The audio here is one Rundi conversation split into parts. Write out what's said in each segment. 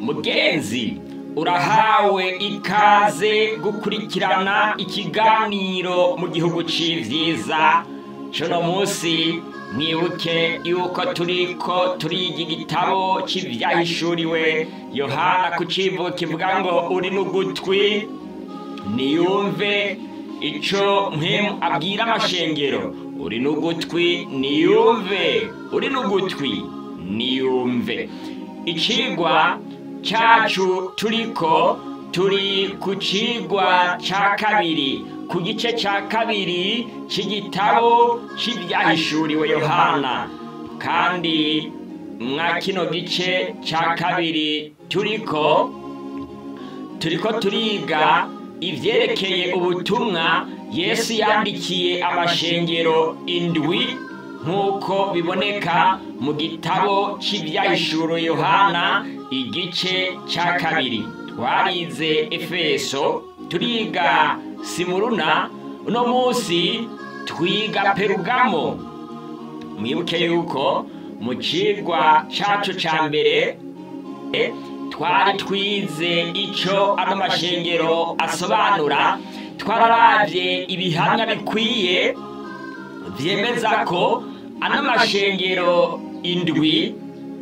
mugenzi urahawe ikaze gukurikirana ikiganiro mu gihugu c'ivyiza cuno munsi mwibuke yuko turiko turiga igitabo c'ivyahishuriwe yohana ku civugo kivuga ngo uri n'ugutwi niyumve ico mpemu abwira amashengero uri n'ugutwi niyumve uri n'ugutwi niyumve icigwa cacu turiko turi ku cigwa ca kabiri ku gice ca kabiri c'igitabo c'ivyahishuriwe yohana kandi mwa kino gice ca kabiri turiko turiko turiga ivyerekeye ubutumwa yesu yandikiye amashengero indwi nk'uko biboneka mu gitabo c'ivyahishuro yohana igice ca kabiri twarize efeso turiga simuruna uno munsi twiga perugamo mwibuke yuko mu cigwa cacu ca mbere e, twari twize ico ano mashengero asobanura twararavye ibihamya bikwiye vyemeza ko ano mashengero indwi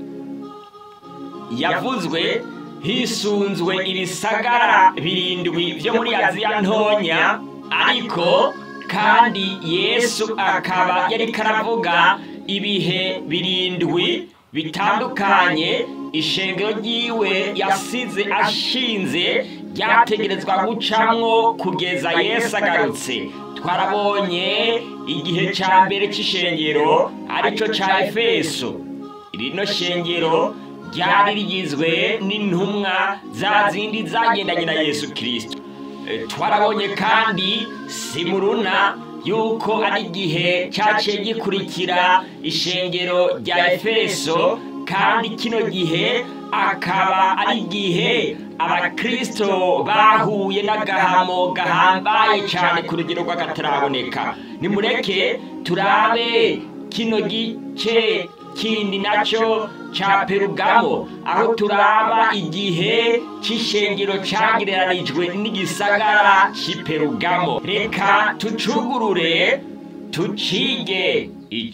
yavuzwe hisunzwe ibisagara birindwi vyo muri aziya ntonya ariko kandi yesu akaba yariko aravuga ibihe birindwi bitandukanye ishengero ryiwe yasize ashinze ryategerezwa gucamwo kugeza yesu agarutse twarabonye igihe ca mbere c'ishengero arico ca efeso rino shengero ryari rigizwe n'intumwa za zindi zagendanye na yesu kirisito twarabonye kandi simuruna yuko ari igihe cyaciye gikurikira ishengero rya efeso kandi kino gihe akaba ari igihe abakirisito bahuye n'agahamo gahambaye cyane ku rugero rw'akataraboneka nimureke turabe kino gice kindi nacyo ca perugamo aho turaba igihe c'ishengero cagereranijwe n'igisagara c'iperugamo reka tucugurure tucige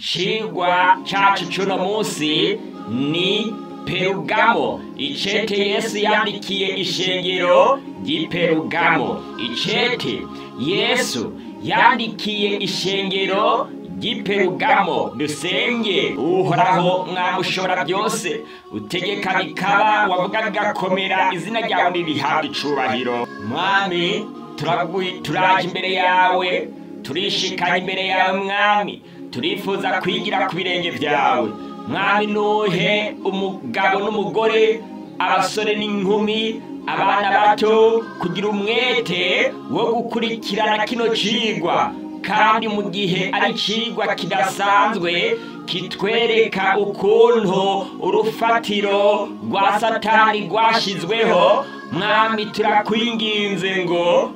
icigwa cacu c'uno munsi ni perugamo icete yesu yandikiye ishengero ry'iperugamo icete yesu yandikiye ishengero ry'iperugamo dusenge uhoraho mwamushobora byose utegeka bikaba wavuga bigakomera izina ryawe ntirihabwe icubahiro mwami turaje imbere yawe turishikanye imbere yawe mwami turifuza kwigira ku birenge byawe mwami nuhe umugabo n'umugore abasore n'inkumi abana bato kugira umwete wo gukurikirana kino cigwa kandi mu gihe ari icigwa kidasanzwe kitwereka ukuntu urufatiro rwa satani rwashyizweho mwami turakwinginze ngo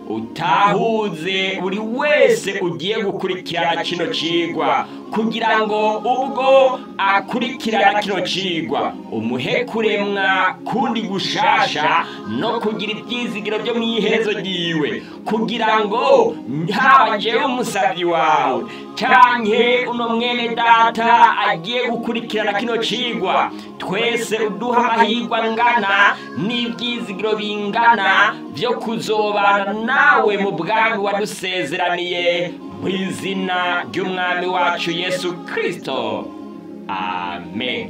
utahuze buri wese ugiye gukurikirana kino cigwa kugira ngo ubwo akurikirana kino cigwa umuhe kuremwa kundi gushasha no kugira ibyizigiro byo mu iherezo ryiwe kugira ngo haba jewe umusabyi wawe canke uno mwene data agiye gukurikirana kino cigwa twese uduha amahirwe angana n'ibyizigiro bingana byo kuzobana nawe mu bwami wadusezeraniye mu izina ry'umwami wacu yesu kirisito amen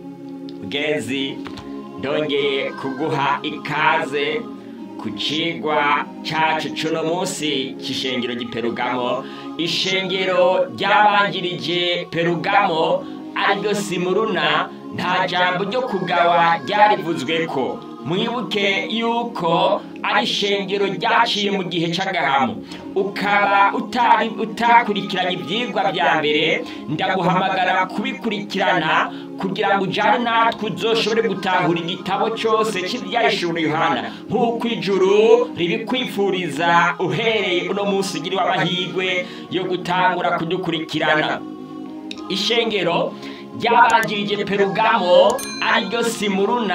mugenzi ndongeye kuguha ikaze ku cigwa cacu cuno munsi c'ishengero ry'iperugamo ishengero ryabanjirije perugamo ariryo simuruna nta jambo ryo kugawa ryarivuzweko mwibuke yuko ari ishengero ryaciye mu gihe c'agahamo ukaba utari utakurikiranye ivyigwa vya mbere ndaguhamagara kubikurikirana kugira ngo ujane natwe uzoshobore gutahura igitabo cose c'ivyahishuro yohana nk'uko ijuru ribikwifuriza uhereye uno munsi ugiriwe amahirwe yo gutangura kudukurikirana ishengero ryabanjirije perugamo ariryo simuruna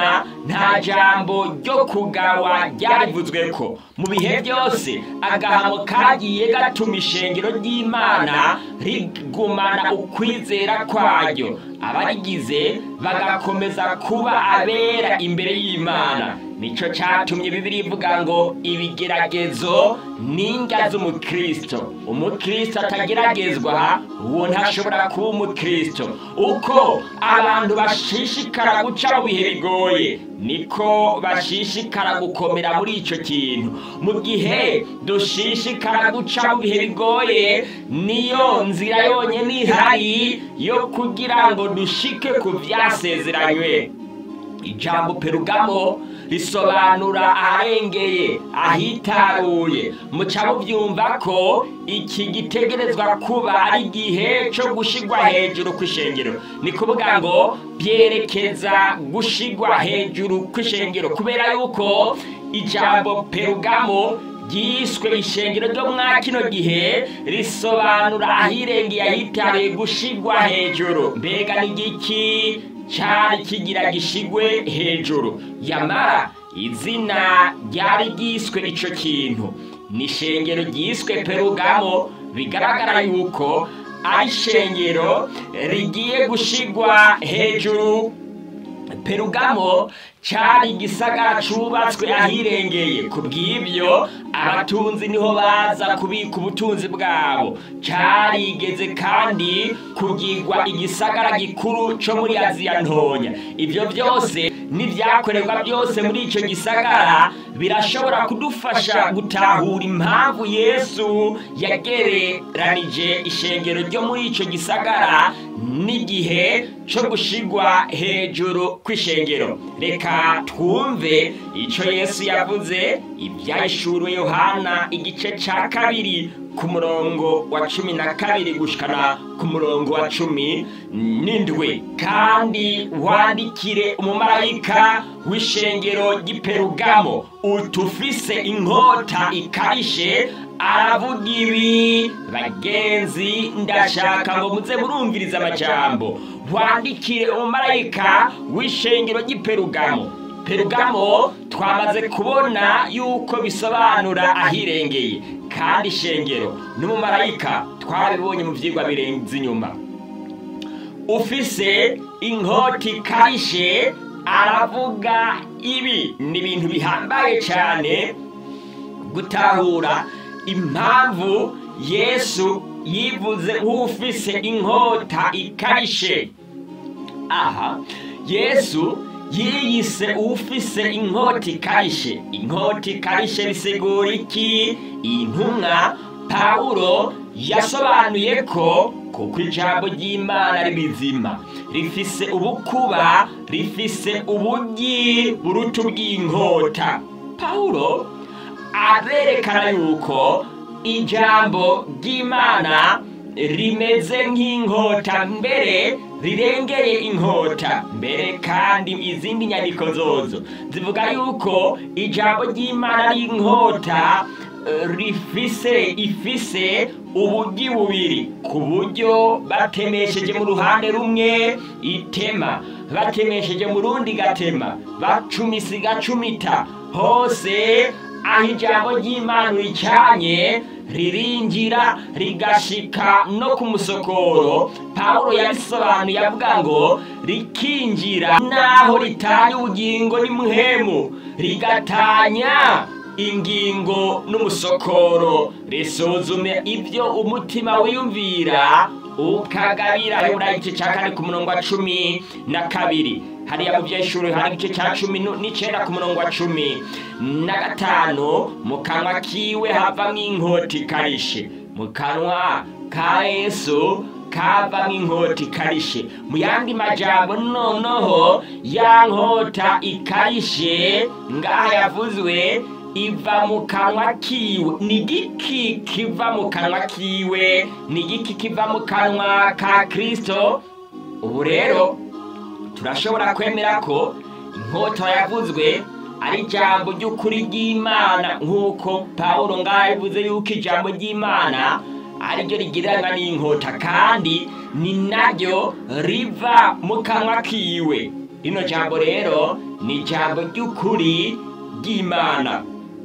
nta jambo ryo kugawa ryarivuzwe ko mu bihe byose agahamo kagiye gatuma ishengero ry'imana rigumana ukwizera kwaryo abarigize bagakomeza kuba abera imbere y'imana nico catumye bibiri ivuga ngo ibigeragezo n'indya z'umukristo umukristo atageragezwa uwo ntashobora kuba umukristo uko abantu bashishikara guca mu bihe bigoye niko bashishikara gukomera muri ico kintu mu gihe dushishikara guca mu bihe bigoye niyo nzira yonyine ihari yo kugira ngo dushike ku vyasezeranywe ijambo perugamo risobanura aharengeye ahitaruye muca mubyumva ko iki gitegerezwa kuba ari igihe cyo gushigwa hejuru kw'ishengero ni kuvuga ngo byerekeza gushigwa hejuru kw'ishengero kubera yuko ijambo perugamo ryiswe ishengero ryo mwa kino gihe risobanura ahirengeye ahitaruye gushigwa hejuru mbega ni igiki cyari kigira gishigwe hejuru yamara izina ryari ryiswe ico kintu ni ishengero ryiswe perugamo bigaragara yuko ari ishengero rigiye gushigwa hejuru perugamo cari igisagara cubatswe ahirengeye ku bw'ibyo abatunzi niho baza kubika ubutunzi bwabo carigeze kandi kugirwa igisagara gikuru co muri aziya ntonya ibyo byose n'ibyakorerwa byose muri ico gisagara birashobora kudufasha gutahura impamvu yesu yagereranije ishengero ryo muri ico gisagara n'igihe co gushigwa hejuru kw'ishengero reka twumve ico yesu yavuze ibyahishuriwe yohana igice ca kabiri ku murongo wa cumi na kabiri gushikana ku murongo wa cumi n'indwi kandi wandikire umumarayika w'ishengero ry'iperugamo utufise inkota ikarishe aravuga ibi bagenzi ndashaka ngo muze murumviriza amajambo wandikire umumarayika w'ishengero ry'iperugamo perugamo twamaze kubona yuko bisobanura ahirengeye kandi ishengero n'umumarayika twabibonye mu byigwa birenze inyuma ufise inkoti ikarishe aravuga ibi ni ibintu bihambaye cyane gutahura impamvu yesu yivuze nk'ufise inkota ikarishe aha yesu yiyise ufise inkota ikarishe inkota ikarishe bisigura iki intumwa pawulo yasobanuye ko kuko ijambo ry'imana ari rizima rifise ubukuba rifise ubugi buruta ubw'inkota pawulo arerekana yuko ijambo ry'imana rimeze nk'inkota mbere rirengeye inkota mbere kandi izindi nyandiko zozo zivuga yuko ijambo ry'imana ari inkota rifise ifise ubugi bubiri ku buryo batemesheje mu ruhande rumwe itema batemesheje mu rundi gatema bacumisa igacumita hose aho ijambo ry'imana ricanye ririnjira rigashika no ku musokoro pawulo yabisobanuye avuga ngo rikinjira naho ritanya ubugingo n'imuhemu rigatanya ingingo n'umusokoro risuzume ibyo umutima wiyumvira ukagabira yura igice cya kane ku murongo wa cumi na kabiri hariya mu byeshuri hari igice cya cumi n'icyenda ku murongo wa cumi na gatanu mu kanwa kiwe havamo inkota ikarishe mu kanwa ka yesu kavamo inkota ikarishe mu yandi majambo noneho ya nkota ikarishe ngaha yavuzwe iva mu kanwa kiwe ni igiki kiva mu kanwa kiwe ni igiki kiva mu kanwa ka kirisito ubu rero turashobora kwemera ko inkota yavuzwe ari ijambo ry'ukuri ry'imana nk'uko paul ngaho yavuze yuko ijambo ry'imana ariryo rigereranywa n'inkota kandi ni naryo riva mu kanwa kiwe rino jambo rero ni ijambo ry'ukuri ry'imana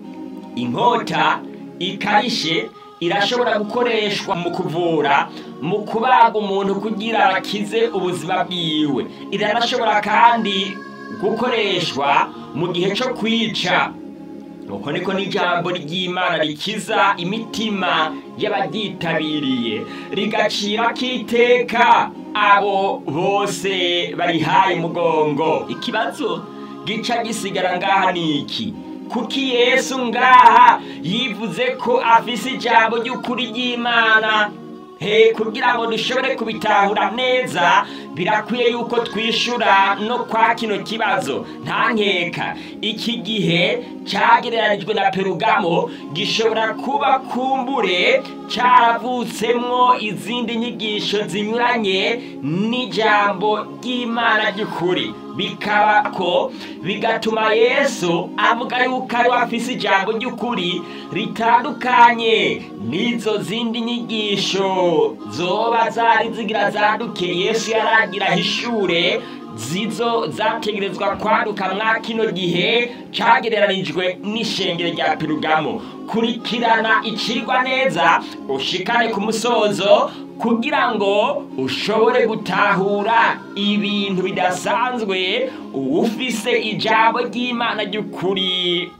inkota ikarishe irashobora gukoreshwa mu kuvura mu kubaga umuntu kugira akize ubuzima bwiwe iranashobora kandi gukoreshwa mu gihe cyo kwica uko niko n'ijambo ry'imana rikiza imitima y'ababyitabiriye rigacira k'iteka abo bose barihaye umugongo ikibazo gica gisigara ngaha ni iki kuki yesu ngaha yivuze ko afise ijambo ry'ukuri ry'imana he kugira ngo dushobore kubitahura neza birakwiye yuko twishura no kwa kino kibazo nta nkeka iki gihe cyagereranijwe na perugamo gishobora kuba kumbure cyaravutsemwo izindi nyigisho zinyuranye n'ijambo ry'imana ry'ukuri bikaba ko bigatuma yesu avuga yuko ari afise ijambo ry'ukuri ritandukanye n'izo zindi nyigisho zoba zari zigira zaduke yesu yaragira hishure zizo zategerezwa kwaduka mwa kino gihe cyagereranijwe n'ishengero rya perugamo kurikirana icigwa neza ushikane ku musozo kugira ngo ushobore gutahura ibintu bidasanzwe ufise ijambo ry'imana ry'ukuri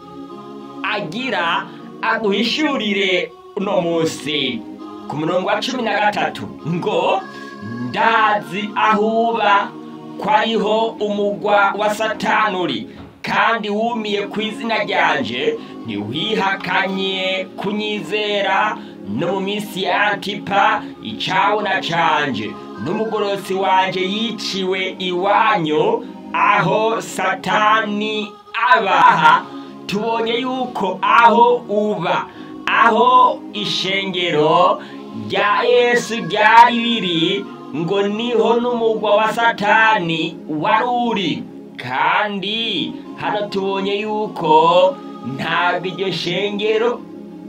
agira aguhishurire uno munsi ku murongo wa cumi na gatatu ngo ndazi ahuba ko ariho umugwa wa satani uri kandi wumiye ku izina ryanje ntiwihakanye kunyizera no mu minsi ya antipa icabona canje n'umugorosi wanje yiciwe iwanyu aho satani abaha tubonye yuko aho uba aho ishengero rya yesu ryari riri ngo niho n'umugwa wa satani wari uri kandi hano tubonye yuko ntabwo iryo shengero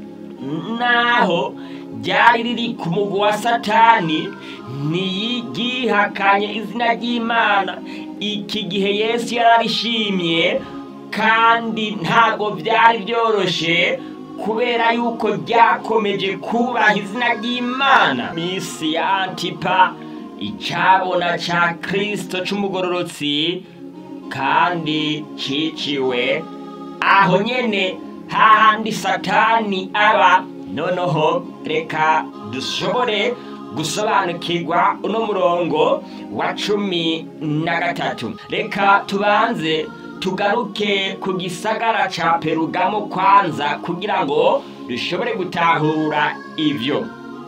naho ryari riri ku mugwa wa satani ntiyigihakanye izina ry'imana iki gihe yesu yararishimye kandi ntabwo byari byoroshye kubera yuko ryakomeje kubaha izina ry'imana misi ya antipa icyabona cya kirisito cy'umugororotsi kandi ciciwe aho nyene hahandi satani aba noneho reka dushobore gusobanukirwa uno murongo wa cumi na gatatu reka tubanze tugaruke ku gisagara ca perugamo kwanza kugira ngo dushobore gutahura ivyo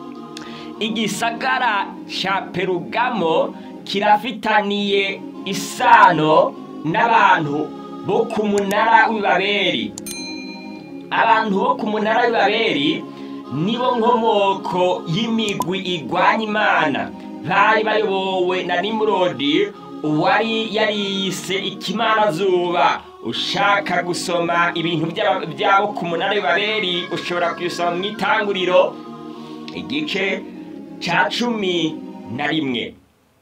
igisagara ca perugamo kirafitaniye isano n'abantu bo ku munara w'ibaberi abantu bo ku munara w'ibaberi nibo nkomoko y'imigwi igwanya imana bari bayobowe na nimurodi uwari yariyise ikimana zuba ushaka gusoma ibintu by'aba- byabo ku munara w'ibaberi ushobora kubisoma mu itanguriro igice cya cumi na rimwe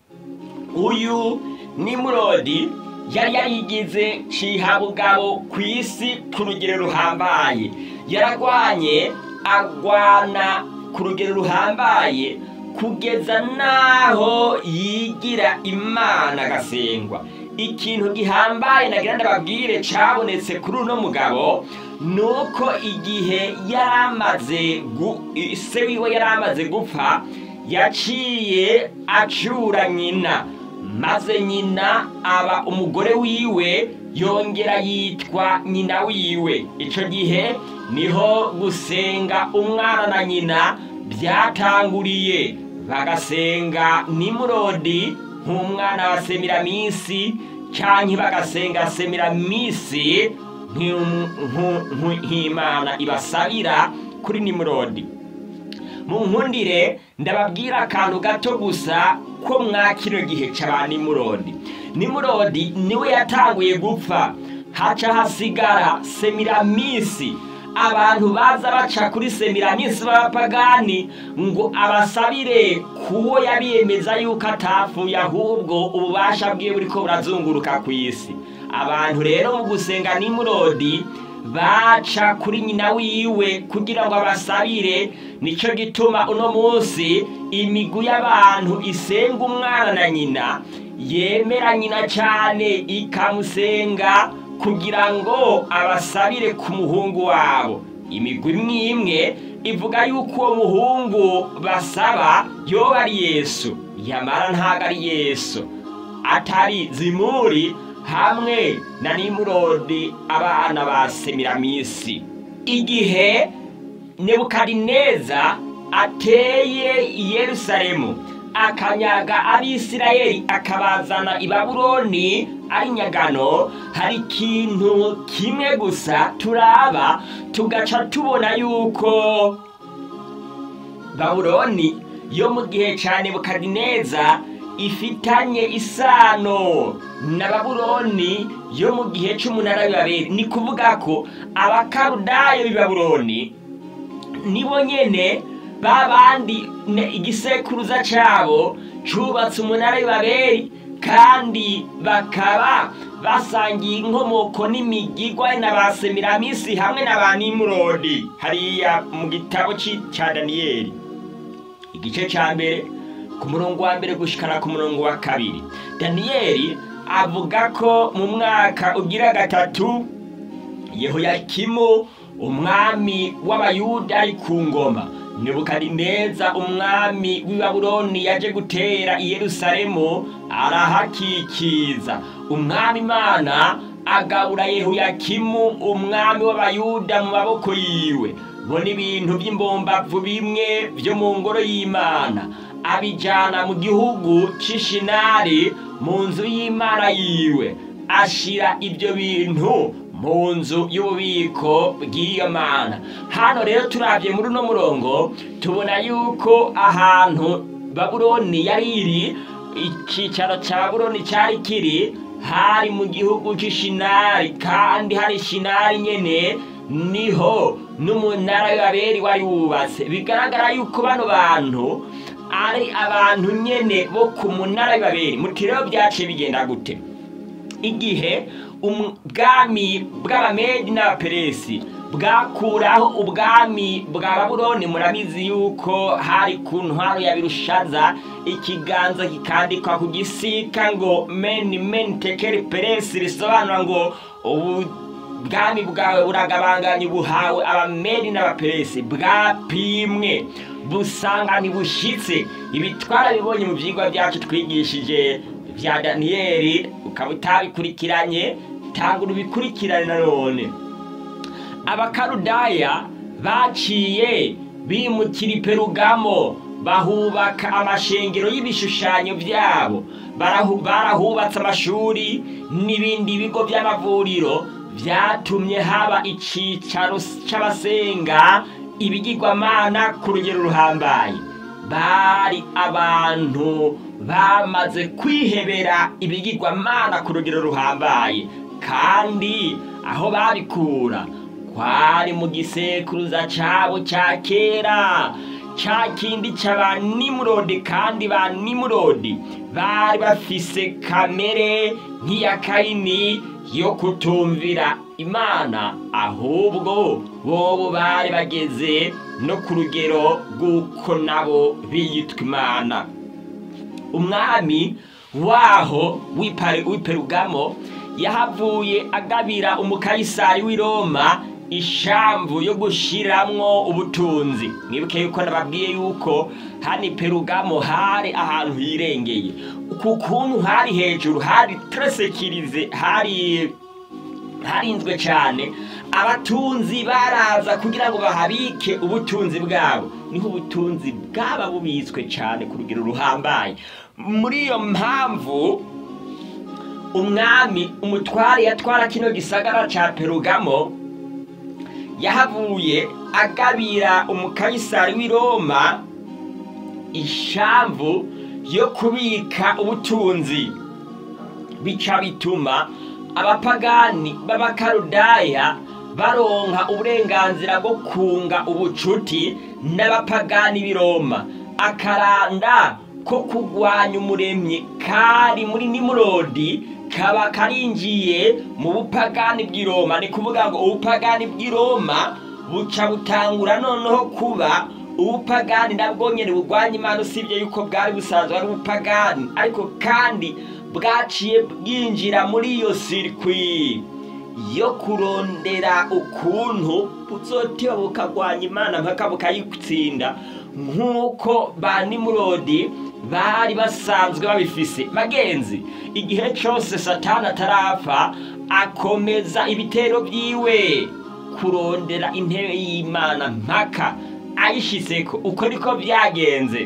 uyu nimurodi yari yarigize cihabugabo ku isi ku rugero ruhambaye yaragwanye agwana ku rugero ruhambaye kugeza n'aho yigira imana agasengwa ikintu gihambaye nagira ndababwire cabonetse kuri uno mugabo ni uko igihe yari amaze gu- se wiwe yari amaze gupfa yaciye acura nyina maze nyina aba umugore wiwe yongera yitwa nyina wiwe icyo gihe niho gusenga umwana na nyina byatanguriye bagasenga nimurodi nk'umwana wa semiraminsi cyangwa bagasenga semiraminsi nk'um- nku- nku- nk'imana ibasabira kuri nimurodi mu nkundire ndababwira akantu gato gusa ko mwa kino gihe cya nimurodi nimurodi niwe yatanguye gupfa haca hasigara semiramisi abantu baza baca kuri semiraminsi b'abapagani ngo abasabire kuwo yabiyemeza yuko atapfuye ahubwo ububasha bwiwe buriko burazunguruka ku isi abantu rero mu gusenga nimurodi baca kuri nyina wiwe kugira ngo abasabire nicyo gituma uno munsi imigwi y'abantu isenga umwana na nyina yemera nyina cyane ikamusenga kugira ngo abasabire ku muhungu wabo imigwi imwe imwe ivuga yuko uwo muhungu basaba yoba ari yesu yamara ntabwo ari yesu atari zimuri hamwe na nimurodi abana ba semiramisi igihe nebukadineza ateye i yerusalemu akanyaga abisirayeli akabazana i babuloni ari nyagano hari ikintu kimwe gusa turaba tugaca tubona yuko babuloni yo mu gihe cya nebukadineza ifitanye isano na babuloni yo mu gihe cy'umunara w'ibaberi ni kuvuga ko abakarudayo b'i babuloni nibo nyene babandi igisekuruza cyabo cyubatse umunara w'ibaberi kandi bakaba basangiye inkomoko n'imigigwa na ba semiramisi hamwe na ba nimurodi hariya mu gitabo cya daniyeli igice cya mbere ku murongo wa mbere gushikana ku murongo wa kabiri daniyeli avuga ko mu mwaka ugira gatatu yehoyakimu umwami w'abayuda ari ku ngoma nebukadineza umwami w'i babuloni yaje gutera i yerusalemu arahakikiza umwami imana agabura yehoyakimu umwami w'abayuda mu maboko yiwe bona ibintu by'imbombavu bimwe byo mu ngoro y'imana abijyana mu gihugu cy'ishinari mu nzu y'imana yiwe ashyira ibyo bintu mu nzu y'ububiko bw'iyo mana hano rero turabye muri uno murongo tubona yuko ahantu babuloni yari iri icyicaro cya babuloni cyari kiri hari mu gihugu cy'ishinari kandi hari ishinari nyine niho n'umunara w'ababeri wari wubatse bigaragara yuko bano bantu ari abantu nyine bo ku munara w'ibaberi muti rero byaciye bigenda gute igihe ubwami bw'abamedi n'abaperesi bwakuraho ubwami bwa babuloni murabizi yuko hari ku ntwaro ya birushaza ikiganza kikandikwa ku gisika ngo meni meni tekeri peresi risobanura ngo ubu bwami bwawe buragabanganye buhawe abamedi n'abaperesi bwapimwe busanga ntibushyitse ibi twarabibonye mu byigwa byacu twigishije bya daniyeli ukaba utabikurikiranye tangura ubikurikirane nanone abakarudaya baciye bimukira iperugamo bahubaka amashengero y'ibishushanyo byabo barahubatse amashuri n'ibindi bigo by'amavuriro byatumye haba icyicaro cy'abasenga ibigirwamana ku rugero ruhambaye bari abantu bamaze kwihebera ibigirwamana ku rugero ruhambaye kandi aho babikura kwari mu gisekuruza cyabo cya kera cya kindi cy'aba nimurodi kandi ba nimurodi bari bafise kamere nk'iya kayini yo kutumvira imana ahubwo bobo bari bageze no ku rugero rw'uko nabo biyitwa imana umwami waho w'iperugamo yahavuye agabira umukayisari w'i roma ishamvu yo gushiramwo ubutunzi mwibuke yuko nababwiye yuko hano iperugamo hari ahantu hirengeye ku kuntu hari hejuru hari teresekirize hari harinzwe cyane abatunzi baraza kugira ngo bahabike ubutunzi bwabo niho ubutunzi bwaba bubitswe cyane ku rugero ruhambaye muri iyo mpamvu umwami umutware yatwara kino gisagara cya perugamo yahavuye agabira umukayisari w'i roma ishamvu yo kubika ubutunzi bica bituma abapagani b'abakarudaya baronka uburenganzira bwo kunga ubucuti n'abapagani b'i roma akaranda ko kurwanya umuremyi kari muri nimurodi kaba karinjiye mu bupagani bw'i roma ni kuvuga ngo ubupagani bw'i roma buca butangura noneho kuba ubupagani nabwo nyine burwanya imana usibye yuko bwari busanzwe ari ubupagani ariko kandi bwaciye bwinjira muri iyo sirikwi yo kurondera ukuntu buzotiba bukagwanya imana mpaka bukayitsinda nk'uko ba nimurodi bari basanzwe babifise bagenzi igihe cyose satani atarapfa akomeza ibitero byiwe kurondera intebe y'imana mpaka ayishyizeko uko niko byagenze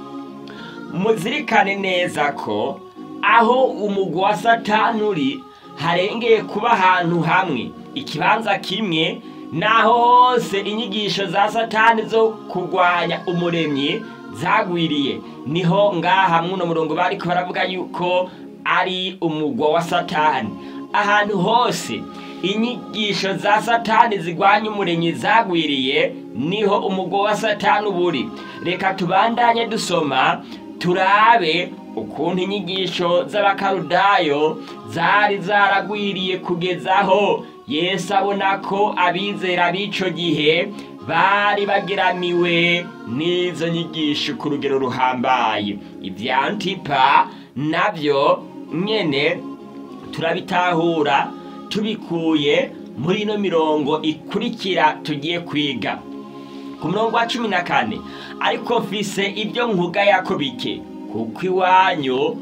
muzirikane neza ko aho umugwi wa satani uri harengeye kuba ahantu hamwe ikibanza kimwe naho hose inyigisho za satani zo kurwanya umuremyi zagwiriye niho ngaha muno murongo bari baravuga yuko ari umugwa wa satani ahantu hose inyigisho za satani zirwanya umuremyi zagwiriye niho umugwa wa satani uburi reka tubandanye dusoma turabe ukuntu inyigisho z'abakarudayo zari zaragwiriye kugezaho yesu abona ko abizera b'ico gihe bari bageramiwe n'izo nyigisho ku rugero ruhambaye ibya antipa nabyo nyene turabitahura tubikuye muri ino mirongo ikurikira tugiye kwiga ku murongo wa cumi na kane ariko mfise ibyo nkugayako bike kuko iwanyu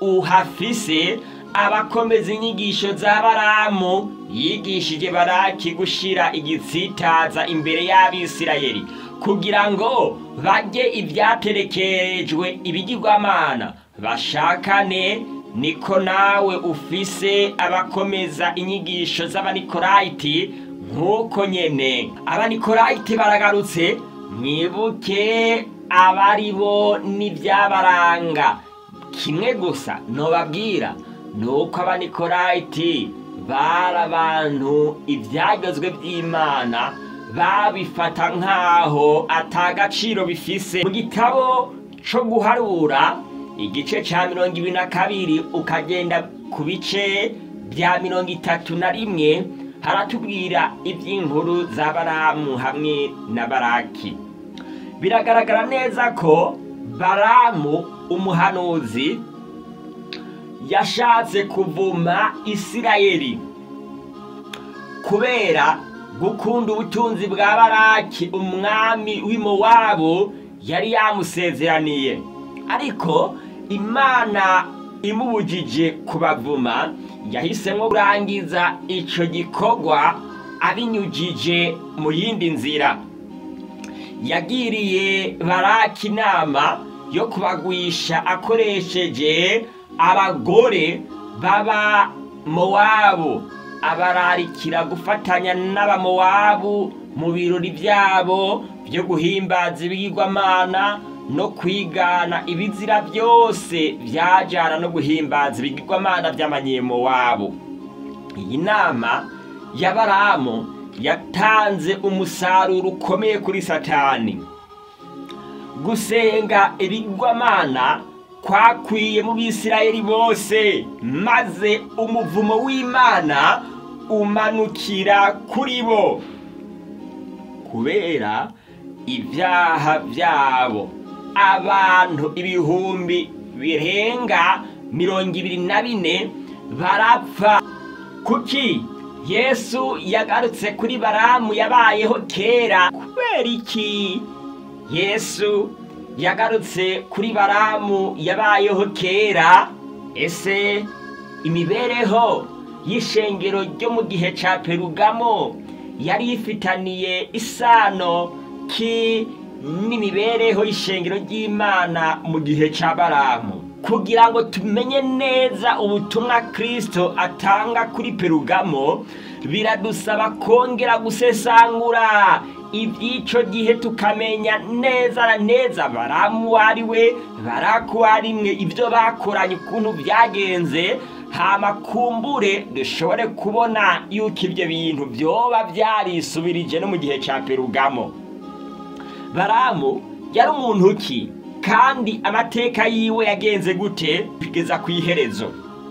uhafise abakomeza inyigisho za baramu yigishije baraki gushira igitsitaza imbere y'abisirayeli kugira ngo bajye ibyaterekerejwe ibigirwamana bashakane niko nawe ufise abakomeza inyigisho z'abanikorayiti nk'uko nyene abanikorayiti baragarutse mwibuke abari bo n'ibyabaranga kimwe gusa nobabwira ni uko abanikorayiti bari abantu ibyagezwe by'imana babifata nk'aho atagaciro bifise mu gitabo cyo guharura igice cya mirongo ibiri na kabiri ukagenda ku bice bya mirongo itatu na rimwe haratubwira iby'inkuru za baramu hamwe na baraki biragaragara neza ko baramu umuhanuzi yashatse kuvuma isirayeli kubera gukunda ubutunzi bwa baraki umwami w'imowabu yari yamusezeraniye ariko imana imubujije kubavuma yahisemo kurangiza icyo gikorwa abinyujije mu yindi nzira yagiriye baraki inama yo kubagwisha akoresheje abagore baba mowabu abararikira gufatanya n'abamowabu mu birori byabo byo guhimbaza ibigirwamana no kwigana ibizira byose byajyana no guhimbaza ibigirwamana by'amanyemowabu iyi nama ya baramu yatanze umusaruro ukomeye kuri satani gusenga ibigirwamana kwakwiye mu bisirayeli bose maze umuvumo w'imana umanukira kuri bo kubera ibyaha byabo abantu ibihumbi birenga mirongo ibiri na bine barapfa kuki yesu yagarutse kuri baramu yabayeho kera kubera iki yesu yagarutse kuri baramu yabayeho kera ese imibereho y'ishengero ryo mu gihe cya perugamo yari ifitaniye isano ki n'imibereho y'ishengero ry'imana mu gihe cya baramu kugira ngo tumenye neza ubutumwa kirisito atanga kuri perugamo biradusaba kongera gusesangura iby'icyo gihe tukamenya neza na neza baramu uwo ari we baraku uwo ari mwe ibyo bakoranye ukuntu byagenze hama kumbure dushobore kubona yuko ibyo bintu byoba byarisubirije no mu gihe cya perugamo baramu yari umuntu ki kandi amateka yiwe yagenze gute kugeza ku iherezo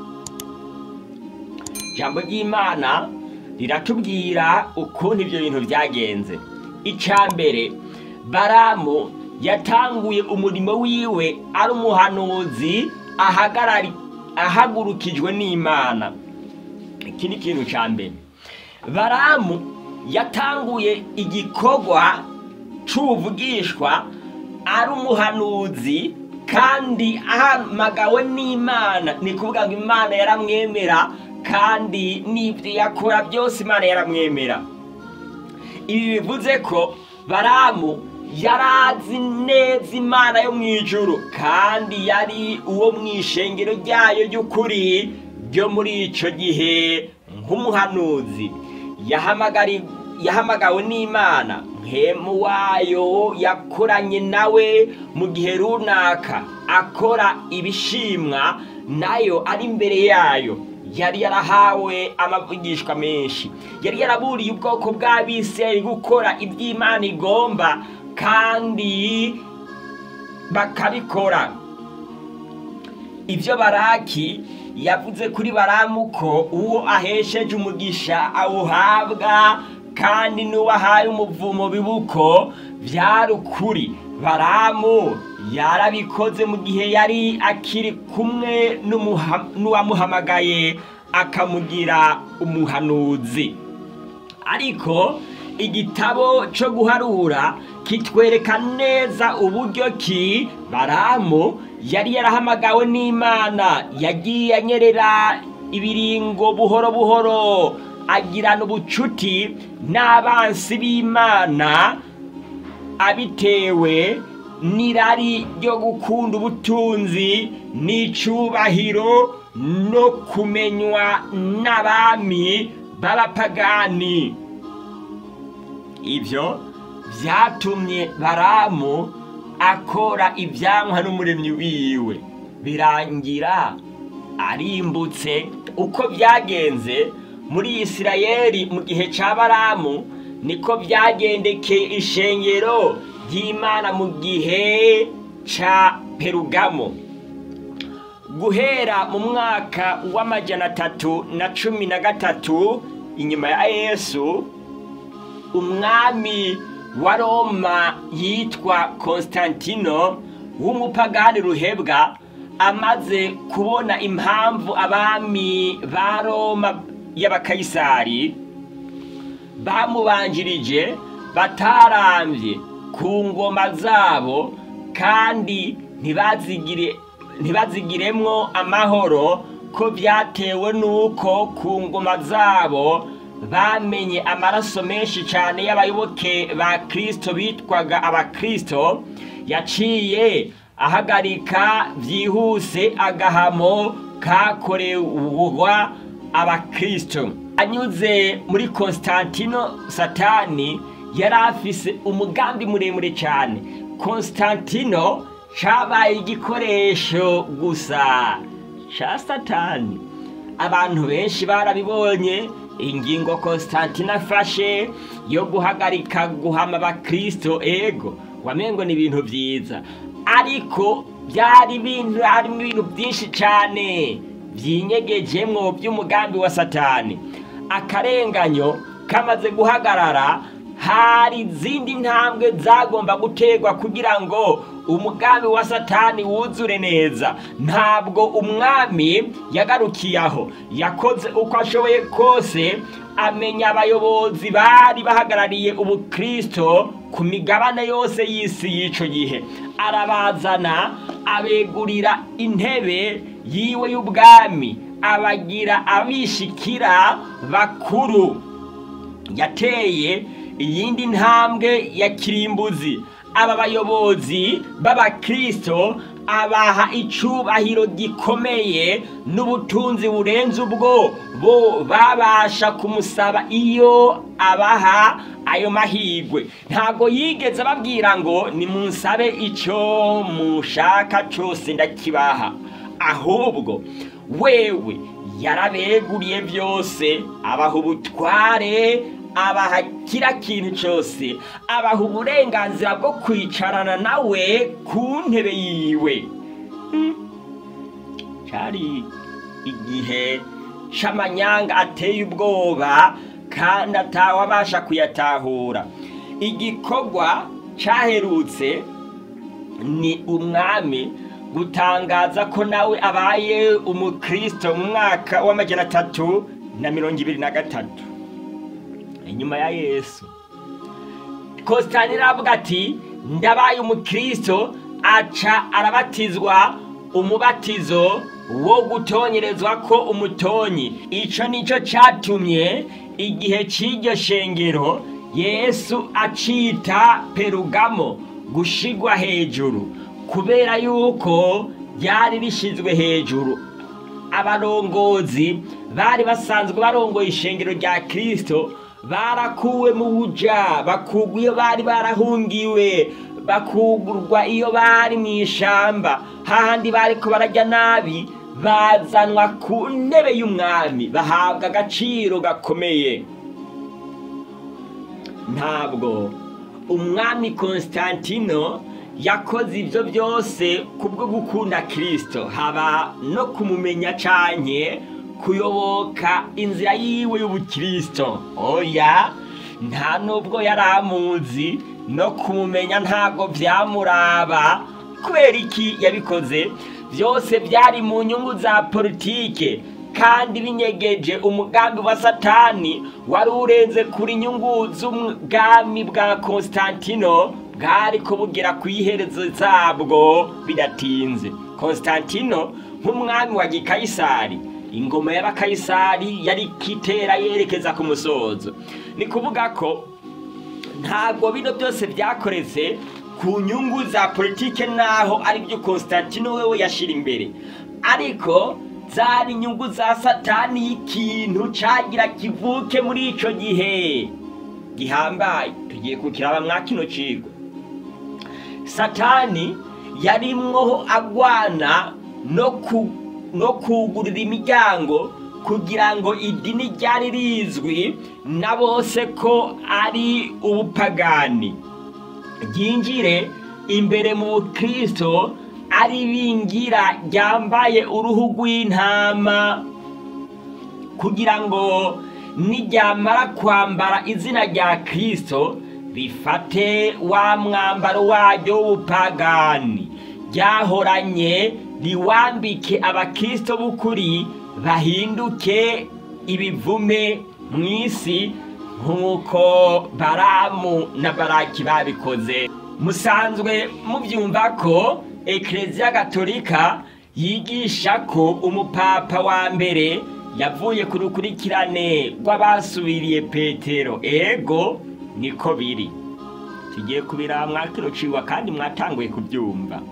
ijambo ry'imana riratubwira ukuntu ibyo bintu byagenze icya mbere baramu yatanguye umurimo wiwe ari umuhanuzi ahagarari ahagurukijwe n'imana iki ni ikintu cya mbere baramu yatanguye igikorwa c'ubuvugishwa ari umuhanuzi kandi ahamagawe n'imana ni kuvuga ngo imana yaramwemera kandi n'ibyo yakora byose imana yaramwemera ibi bivuze ko baramu yarazi neza imana yo mu ijuru kandi yari uwo mu ishengero ryayo ry'ukuri ryo muri icyo gihe nk'umuhanuzi yahamagawe n'imana nkemu wayo yakoranye nawe mu gihe runaka akora ibishimwa nayo ari imbere yayo yari yarahawe amavugishwa menshi yari yaraburiye ubwoko bw'abisirayeli gukora iby'imana igomba kandi bakabikora ibyo baraki yavuze kuri baramu ko uwo ahesheje umugisha awuhabwa kandi n'uwahaye umuvumo bibuko byari ukuri baramu yarabikoze mu gihe yari akiri kumwe n'uwamuhamagaye akamugira umuhanuzi ariko igitabo cyo guharura kitwereka neza uburyo ki baramu yari yarahamagawe n'imana yagiye anyerera ibiringo buhoro buhoro agirana ubucuti n'abansi b'imana abitewe n'irari ryo gukunda ubutunzi n'icyubahiro no kumenywa n'abami b'abapagani ibyo byatumye baramu akora ibyanywa n'umuremyi wiwe birangira arimbutse uko byagenze muri isirayeli mu gihe cya baramu niko byagendekeye ishengero ry'imana mu gihe cya perugamo guhera mu mwaka w'amajana atatu na cumi na gatatu inyuma ya yesu umwami wa roma yitwa konstantino w'umupagani ruhebwa amaze kubona impamvu abami ba roma y'abakayisari bamubanjirije batarambye ku ngoma zabo kandi ntibazigire ntibazigiremwo amahoro ko byatewe n'uko ku ngoma zabo bamenye amaraso menshi cyane y'abayoboke ba kirisito bitwaga abakirisito yaciye ahagarika byihuse agahamo kakorerwa abakirisito anyuze muri Constantino satani yari afise umugambi muremure cyane Constantino cyabaye igikoresho gusa cya satani abantu benshi barabibonye ingingo Constantine afashe yo guhagarika guhama abakirisito ego wamengo ni ibintu byiza ariko byari ibintu harimo ibintu byinshi cyane byinyegejemwo by'umugambi wa satani akarenganyo kamaze guhagarara hari izindi ntambwe zagomba guterwa kugira ngo umugambi wa satani wuzure neza ntabwo umwami yagarukiye aho yakoze uko ashoboye kose amenya abayobozi bari bahagarariye ubukristo ku migabane yose y'isi y'icyo gihe arabazana abegurira intebe yiwe y'ubwami abagira abishikira bakuru yateye iyindi ntambwe ya kirimbuzi aba bayobozi b'abakirisito abaha icubahiro gikomeye n'ubutunzi burenze ubwo bo babasha kumusaba iyo abaha ayo mahirwe ntabwo yigeze ababwira ngo nimunsabe icyo mushaka cyose ndakibaha ahubwo wewe yarabeguriye byose abaha ubutware abaha kira kintu cyose abaha uburenganzira bwo kwicarana nawe ku ntebe yiwe cyari igihe c'amanyanga ateye ubwoba kandi atawabasha kuyatahura igikorwa cyaherutse ni umwami gutangaza ko nawe abaye umukristo mu mwaka w'amajana atatu na mirongo ibiri na gatatu inyuma ya yesu kositani aravuga ati ndabaye umukristo aca arabatizwa umubatizo wo gutonyerezwa ko umutonyi icyo nicyo cyatumye igihe cy'iryo shengero yesu acita perugamo gushigwa hejuru kubera yuko ryari rishyizwe hejuru abarongozi bari basanzwe barongoye ishengero rya kirisito barakuwe mu buja bakugwa iyo bari barahungiwe bakugurwa iyo bari mu ishamba hahandi bari ko barajya nabi bazanwa ku ntebe y'umwami bahabwa agaciro gakomeye ntabwo umwami Constantino yakoze ibyo byose kubwo gukunda kirisito haba no kumumenya cyane kuyoboka inzira yiwe y'ubukirisito oya nta nubwo yari amuzi no kumumenya ntabwo byamuraba kubera iki yabikoze byose byari mu nyungu za politike kandi binyegeje umugambi wa satani wari urenze kuri inyungu z'ubwami bwa Constantino bwari kubugera ku iherezo zabwo bidatinze Constantino nk'umwami wa gikayisari ingoma y'abakayisari yari kitera yerekeza ku musozo ni kuvuga ko ntabwo bino byose byakoretse ku nyungu za politike naho ari byo Constantino wewe yashira imbere ariko zari inyungu za satani y'ikintu cyagira kivuke muri icyo gihe gihambaye tugiye kukiraba mwa kino kigo satani yarimwo agwana no ku no kugurira imiryango kugira ngo idini ryari rizwi na bose ko ari ubupagani ryinjire imbere mu bukristo ari bingira ryambaye uruhu rw'intama kugira ngo niryamara kwambara izina rya kirisito rifate wa mwambaro waryo w'ubupagani ryahoranye riwambike abakirisito b'ukuri bahinduke ibivume mu isi nk'uko baramu na baraki babikoze musanzwe mubyumva ko ekereziya gatolika yigisha ko umupapa wa mbere yavuye ku rukurikirane rw'abasubiriye petero ego niko biri tugiye kubira mwakirociwa kandi mwatanguye kubyumva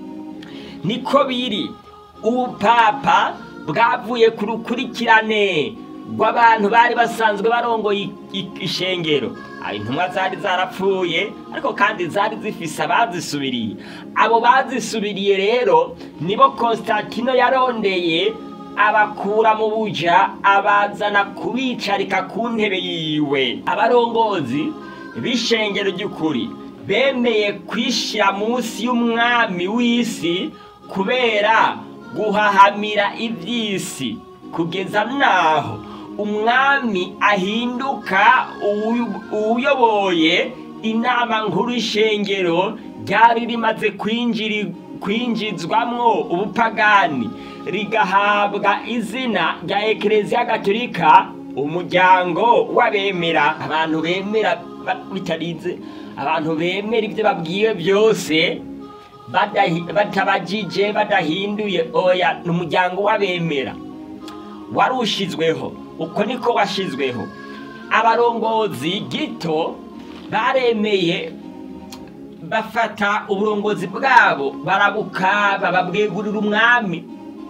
niko biri ubupapa bwavuye ku rukurikirane rw'abantu bari basanzwe barongoye ishengero intumwa zari zarapfuye ariko kandi zari zifise abazisubiriye abo bazisubiriye rero nibo Constantino yarondeye abakura mu buja abazana kubicarika ku ntebe yiwe abarongozi b'ishengero ry'ukuri bemeye kwishyira munsi y'umwami w'isi kubera guhahamira iby'isi kugeza n'aho umwami ahinduka uwuyoboye inama nkuru y'ishengero ryari rimaze kwinjizwamwo ubupagani rigahabwa izina rya ekereziya gatolika umuryango w'abemera abantu bemera bitarinze abantu bemera ibyo babwiwe byose batabajije badahinduye oya ni umuryango w'abemera wari ushizweho uko niko washyizweho abarongozi gito baremeye bafata uburongozi bwabo barabukaba babwegurira umwami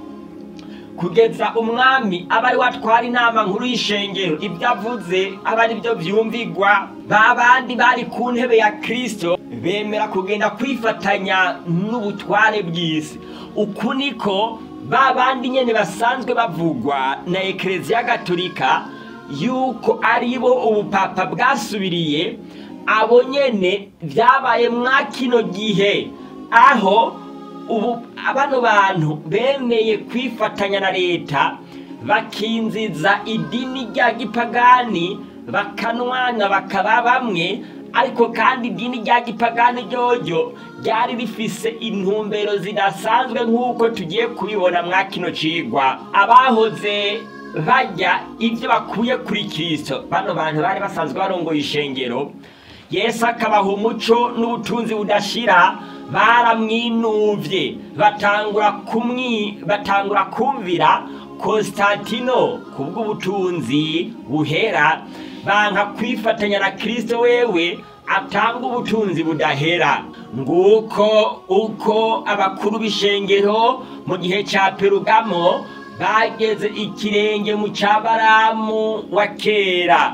kugeza umwami aba ari watwara inama nkuru y'ishengero ibyo avuze aba ari byo byumvigwa ba bandi bari ku ntebe ya kirisito bemera kugenda kwifatanya n'ubutware bw'isi uku niko ba bandi nyene basanzwe bavugwa na ekereziya gatolika yuko ari bo ubupapa bwasubiriye abo nyene vyabaye mwa kino gihe aho ubu bano bantu bemeye kwifatanya na leta bakinziza idini rya gipagani bakanwana bakaba bamwe ariko kandi idini rya gipagani ryoryo ryari rifise intumbero zidasanzwe nk'uko tugiye kubibona mwa kino cigwa abahoze barya ibyo bakuye kuri kirisito bano bantu bari basanzwe barongoye ishengero yesu akabaha umuco n'ubutunzi budashira baramwinuvye batangura kumwi batangura kumvira konstantino kubw'ubutunzi buhera banka kwifatanya na kristo wewe atanga ubutunzi budahera nguko uko abakuru b'ishengero mu gihe ca perugamo bageze ikirenge mu ca baramu wa kera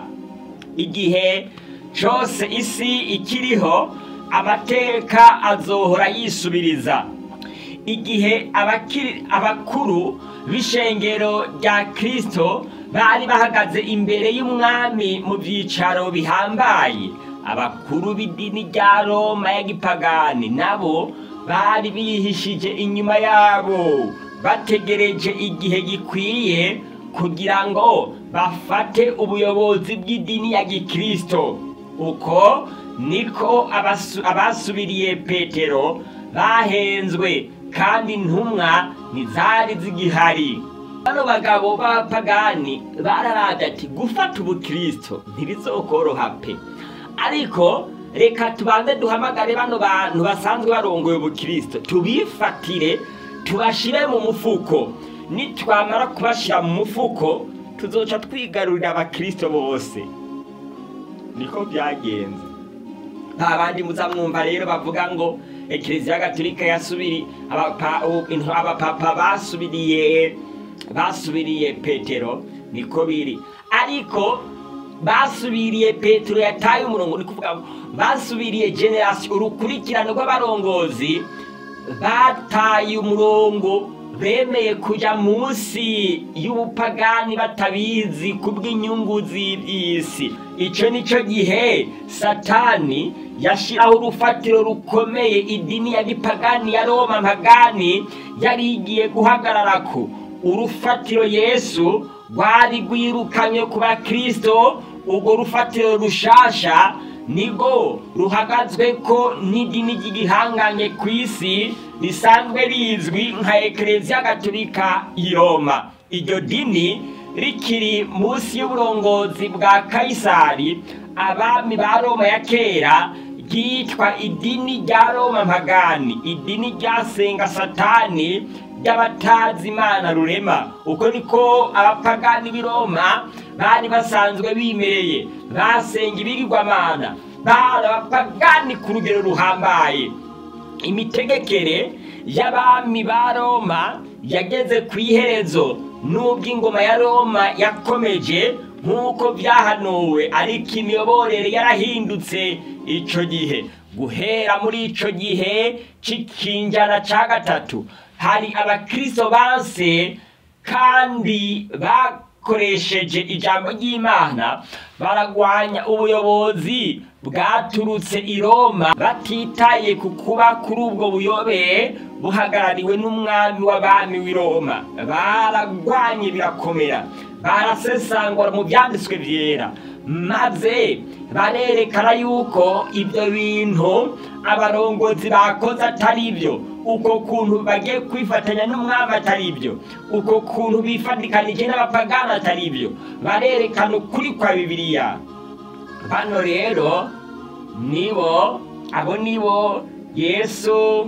igihe cose isi ikiriho amateka azohora yisubiriza igihe abakiri abakuru b'ishengero rya kristo bari bahagaze imbere y'umwami mu byicaro bihambaye abakuru b'idini rya roma ya gipagani nabo bari bihishije inyuma yabo bategereje igihe gikwiye kugira ngo bafate ubuyobozi bw'idini ya gikristo uko niko abasu- abasubiriye petero bahenzwe kandi intumwa ntizari zigihari bano bagabo b'abapagani bararaga ati gufata ubukristo ntibizokoroha pe ariko reka tubanze duhamagare bano bantu basanzwe barongoye ubukristo tubifatire tubashire mu mufuko nitwamara kubashira mu mufuko tuzoca twigarurira abakristo bose niko byagenze nta bandi muzamwumva rero bavuga ngo ekereziya gatolika yasubiri abapa- u- intu- abapapa basubiriye basubiriye petero niko biri ariko basubiriye petero yataye umurongo ni kuvuga ngo basubiriye generasiyo urukurikirane rw'abarongozi bataye umurongo bemeye kuja munsi y'ubupagani batabizi kubw'inyungu z'iby'isi ico nico gihe satani yashiraho urufatiro rukomeye idini ya gipagani ya roma mpagani yari igiye guhagararako urufatiro yesu rwari rwirukanywe ku bakristo urwo rufatiro rushasha nigo ruhagazwe ko n'idini ry'igihanganye ku isi risanzwe rizwi nka ekereziya gatolika i roma iryo dini rikiri munsi y'uburongozi bwa kayisari abami ba roma ya kera ryitwa idini rya roma mpagani idini ryasenga satani ry'abatazi imana rurema uko niko abapagani b'i roma bari basanzwe bimereye basenga ibigirwamana bari abapagani ku rugero ruhambaye imitegekere y'abami ba roma yageze ku iherezo n'ubwo ingoma ya roma yakomeje nk'uko byahanuwe ariko imiyoborere yarahindutse ico gihe guhera muri ico gihe c'ikinjana ca gatatu hari abakristo banse kandi bakoresheje ijambo ry'imana baragwanya ubuyobozi bwaturutse i roma batitaye ku kuba kuri ubwo buyobe buhagarariwe n'umwami w'abami w'i roma baragwanye birakomera barasesangura mu byanditswe byera maze barerekana yuko ibyo bintu abarongozi bakoze atari byo uko kuntu bagiye kwifatanya n'umwami atari byo uko kuntu bifatikanije n'abapagani atari byo barerekana ukuri kwa bibiliya bano rero nibo abo nibo yesu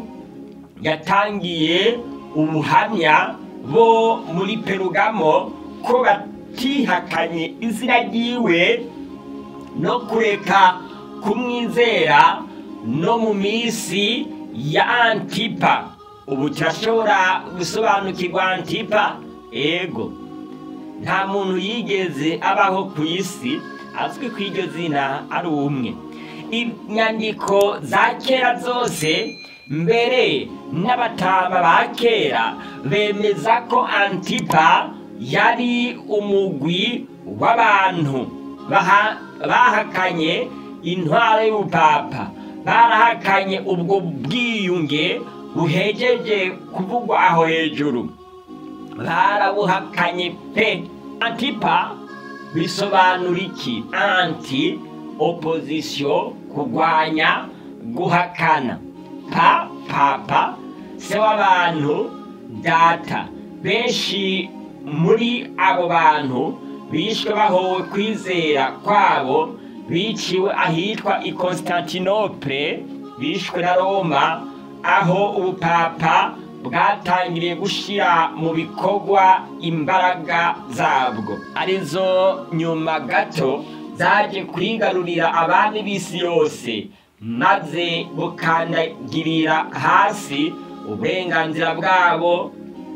yatangiye ubuhamya bo muri perugamo ko batihakanye izina ryiwe no kureka kumwizera no mu minsi ya antipa ubu turashobora gusobanukirwa antipa ego nta muntu yigeze abaho ku isi azwi ku iryo zina ari umwe inyandiko za kera zose mbere n'abatama ba kera bemeza ko antipa yari umugwi w'abantu baha- bahakanye intwaro y'ubupapa barahakanye ubwo bwiyunge buhejeje kuvugwa aho hejuru barabuhakanye pe antipa bisobanura iki anti opposition kurwanya guhakana pa papa se w'abantu data benshi muri abo bantu bishwe bahowe kwizera kwabo biciwe ahitwa i constantinople bishwe na roma aho ubupapa bwatangiriye gushyira mu bikorwa imbaraga zabwo arizo nyuma gato zaje kwigarurira abami b'isi yose maze bukandagirira hasi uburenganzira bwabo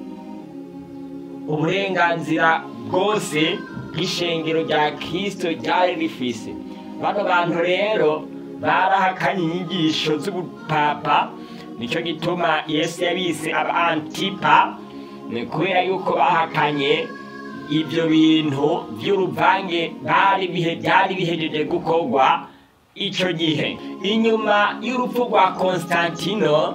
uburenganzira bwose bw'ishengero rya kirisito ryari rifise bano bantu rero barahakanye inyigisho z'ubupapa nicyo gituma yesu yabise aba antipa ni kubera yuko bahakanye ibyo bintu by'uruvange bari bihe byari bihejeje gukorwa icyo gihe inyuma y'urupfu rwa konstantino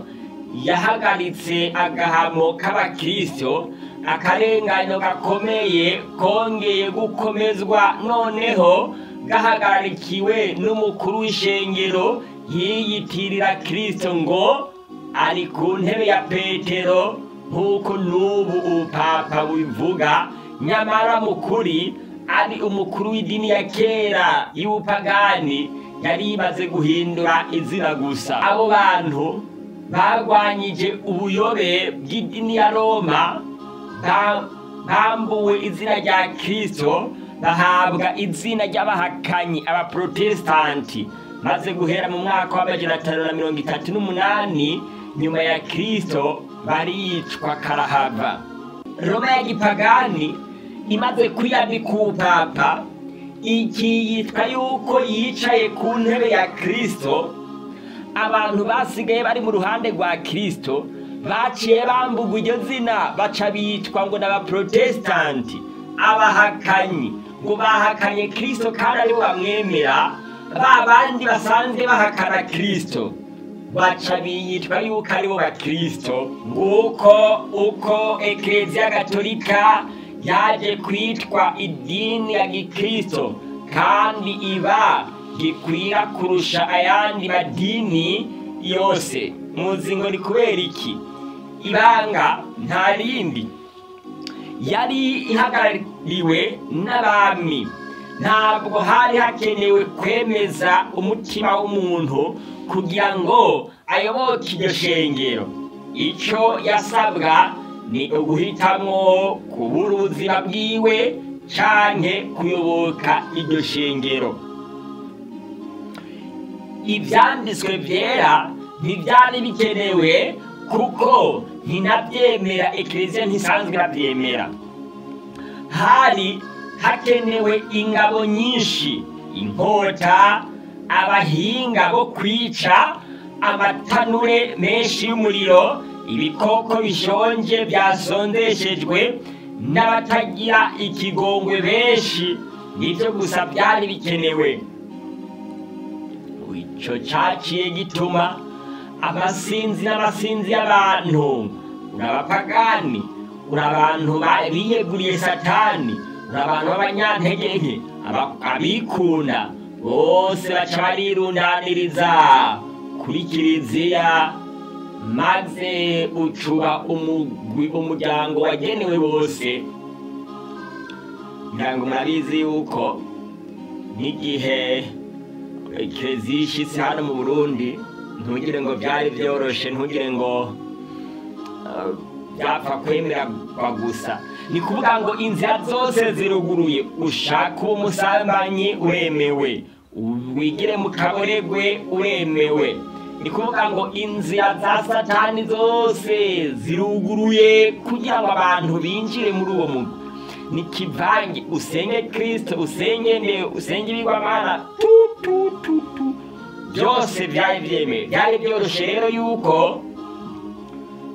yahagaritse agahamo k'abakristo akarenganyo gakomeye kongeye gukomezwa noneho gahagarikiwe n'umukuru w'ishengero yiyitirira kristo ngo ari ku ntebe ya petero nk'uko n'ubu ubupapa bubivuga nyamara mukuri ari umukuru w'idini ya kera y'ubupagani yari imaze guhindura izina gusa abo bantu barwanyije ubuyobe bw'idini ya roma ba- bambuwe izina rya kristo bahabwa izina ry'abahakanyi abaprotesitanti maze guhera mu mwaka w'amajana atanu na mirongo itatu n'umunani nyuma ya kristo baricwa karahava roma ya gipagani imaze kwiyambika ubupapa iki yitwa yuko yicaye ku ntebe ya kristo abantu basigaye bari mu ruhande rwa kristo baciye bambugwa iryo zina baca bitwa ngo ni abaprotesitanti abahakanyi ngo bahakanye kristo kandi aribo bamwemera ba bandi basanzwe bahakana kristo baca biyitwa yuko aribo bakristo nguko uko ekereziya gatolika yaje kwitwa idini ya gikristo kandi iba gikwira kurusha ayandi madini yose muzi ngo ni kubera iki ibanga nta rindi yari ihagarariwe n'abami ntabwo hari hakenewe kwemeza umutima w'umuntu kugira ngo ayoboke iryo shengero icyo yasabwa ni uguhitamo kubura ubuzima bwiwe canke kuyoboka iryo shengero ibyanditswe byera ntibyari bikenewe kuko ntinabyemera ekereziya ntisanzwe irabyemera hari hakenewe ingabo nyinshi inkota abahinga bo kwica amatanure menshi y'umuriro ibikoko bishonje byasondeshejwe n'abatagira ikigongwe benshi nibyo gusa byari bikenewe icyo cyaciye gituma amasinzi n'amasinzi y'abantu uri abapagani uri abantu ba- biyeguriye satani uri abantu b'abanyantege nke aba- abikunda bose baca barirundaniriza kuri kiliziya maze ucuba umugwi umuryango wagenewe bose ngira ngo murabizi yuko n'igihe kiliziya ishyitse hano mu burundi ntugire ngo byari byoroshe ntugire ngo uh, byapfa kwemerwa gusa ni kuvuga ngo inzira zose ziruguruye ushaka uwo musambanyi uremewe wigire mu kaboregwe uremewe ni kuvuga ngo inzira za satani zose ziruguruye kugira ngo abantu binjire muri uwo mugwi ni kivange usenge kristo usenge nde usenge ibigwamana tu tu tu tu byose byari byemewe byari byoroshe rero yuko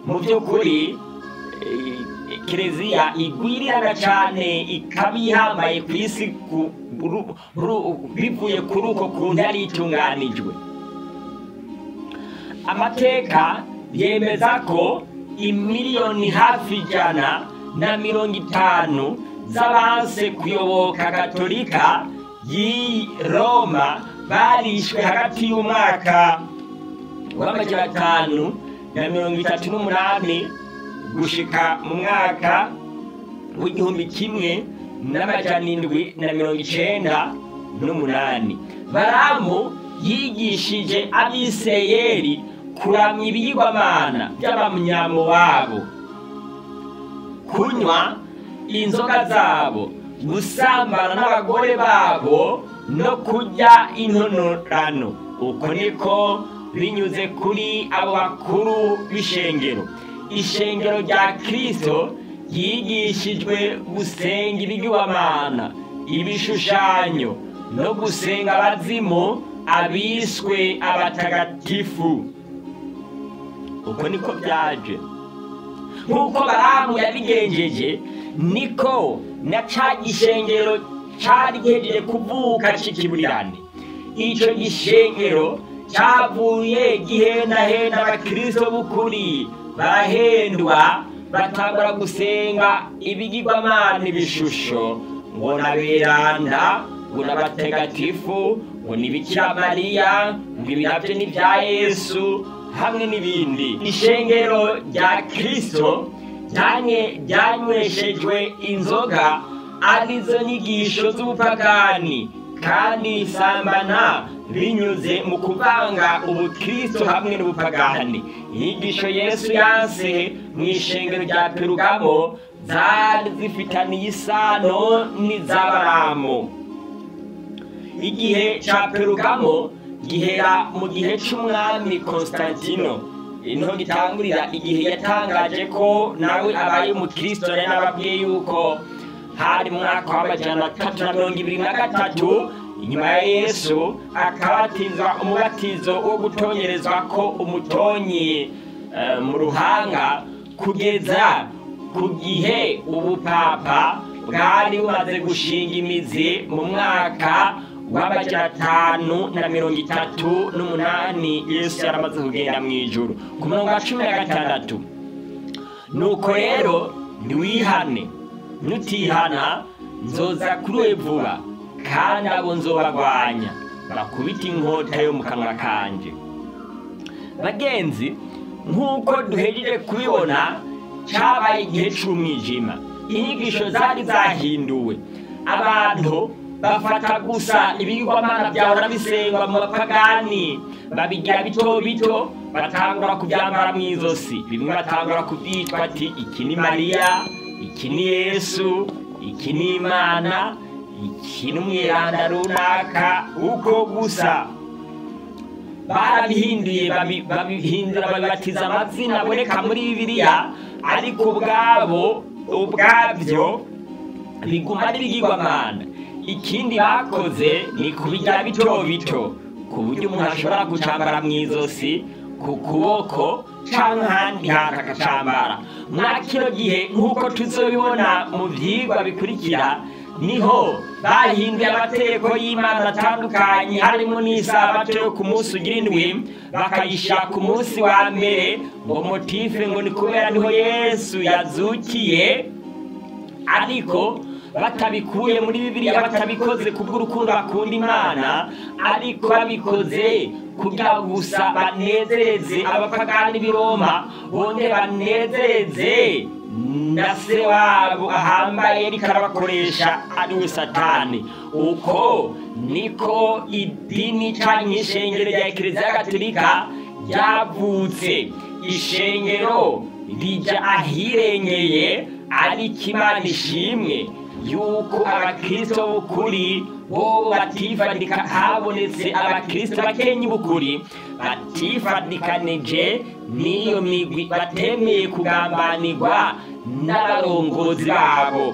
mu by'ukuri eh, kereziya igwirirana cyane ikaba ihambaye ku isi ku- ru- ru- bivuye kuri uko kuntu yari itunganijwe amateka yemeza ko imiliyoni hafi ijana na mirongo itanu z'abanse kuyoboka gatolika y'i roma barishwe hagati y'umwaka w'amajana atanu na mirongo itatu n'umunani gushika mu mwaka w'igihumbi kimwe n'amajana indwi na mirongo icenda n'umunani baramu yigishije abisirayeli kuramya ibiyigwamana by'abamyamo babo kunywa inzoga zabo gusambana n'abagore babo no kurya intonorano uko niko binyuze kuri abo bakuru b'ishengero ishengero rya kirisito yigishijwe gusenga ibigirwamana ibishushanyo no gusenga abazimu abiswe abatagatifu uko niko byaje nk'uko baramu yabigenjeje niko na ca gishengero cari gihejeje kuvuka c'ikiburirane ico gishengero cavuye gihendahenda abakristo b'ukuri barahendwa batangura gusenga ibigirwamana ibishusho ngo naberanda ngo n'abatagatifu ngo ni bikira mariya ngo ibi navyo ni vya yesu hamwe n'ibindi ishengero rya kristo ryanye ryanyweshejwe inzoga arizo nyigisho z'ubupagani kandi risambana binyuze mu kuvanga ubukristo hamwe n'ubupagani inyigisho yesu yanse mu ishengero rya perugamo zari zifitaniye isano n'iz'abaramu igihe ca perugamo gihera mu gihe c'umwami konstantino niho gitangurira igihe yatangaje ko nawe abaye umukristo nari nababwiye yuko hari mu mwaka w'amajana atatu na mirongo ibiri na gatatu inyuma ya yesu akabatizwa umubatizo wo gutonyerezwa ko umutonyi eh, mu ruhanga kugeza ku gihe ubupapa bwari bumaze gushinga imizi mu mwaka w'amajana atanu na mirongo itatu n'umunani yesu yaramaze kugenda mu ijuru ku murongo wa cumi na gatandatu nuko rero ntiwihane nutihana nzoza kuri we vuba kandi abo nzobagwanya bakubita inkota yo mu kanwa kanje bagenzi nk'uko duhejeje kubibona cyabaye igihe cy'umwijima inyigisho zari zahinduwe abantu bafata gusa ibigirwamana byahora bisengwa mu bapagani babigira bito bito batangura kubyambara mu izosi bimwe batangura kubyitwa ati iki ni mariya iki ni yesu iki ni imana iki ni umwiranda runaka uko gusa barabihinduye babi- babihindura babibatiza amazina aboneka muri bibiliya ariko ubwabo ubwabyo biguma ari ibigirwamana ikindi bakoze ni kubigira bito bito ku buryo umuntu ashobora gucambara mu izosi ku kuboko cyangwa ahandi hantu agacambara muri kino gihe nk'uko tuzobibona mu byigwa bikurikira niho bahinduye amategeko y'imana atandukanye harimo n'isabato yo ku munsi ugira indwi bakayishyira ku munsi wa mbere ngo motife ngo ni kubera niho yesu yazukiye ariko batabikuye muri bibiliya batabikoze kubw'urukundo bakunda imana ariko babikoze kugira ngo gusa banezereze abapagani b'i roma bongere banezereze na se wabo ahambaye ariko arabakoresha ari we satani uko niko idini cyangwa ishengero rya kiliziya gatolika ryavutse ishengero rijya ahirengeye ariko imana ishimwe yuko abakristo b'ukuri bo batifadika habonetse abakristo bakenye b'ukuri batifadikanije n'iyo migwi batemeye kugambanirwa n'abarongozi babo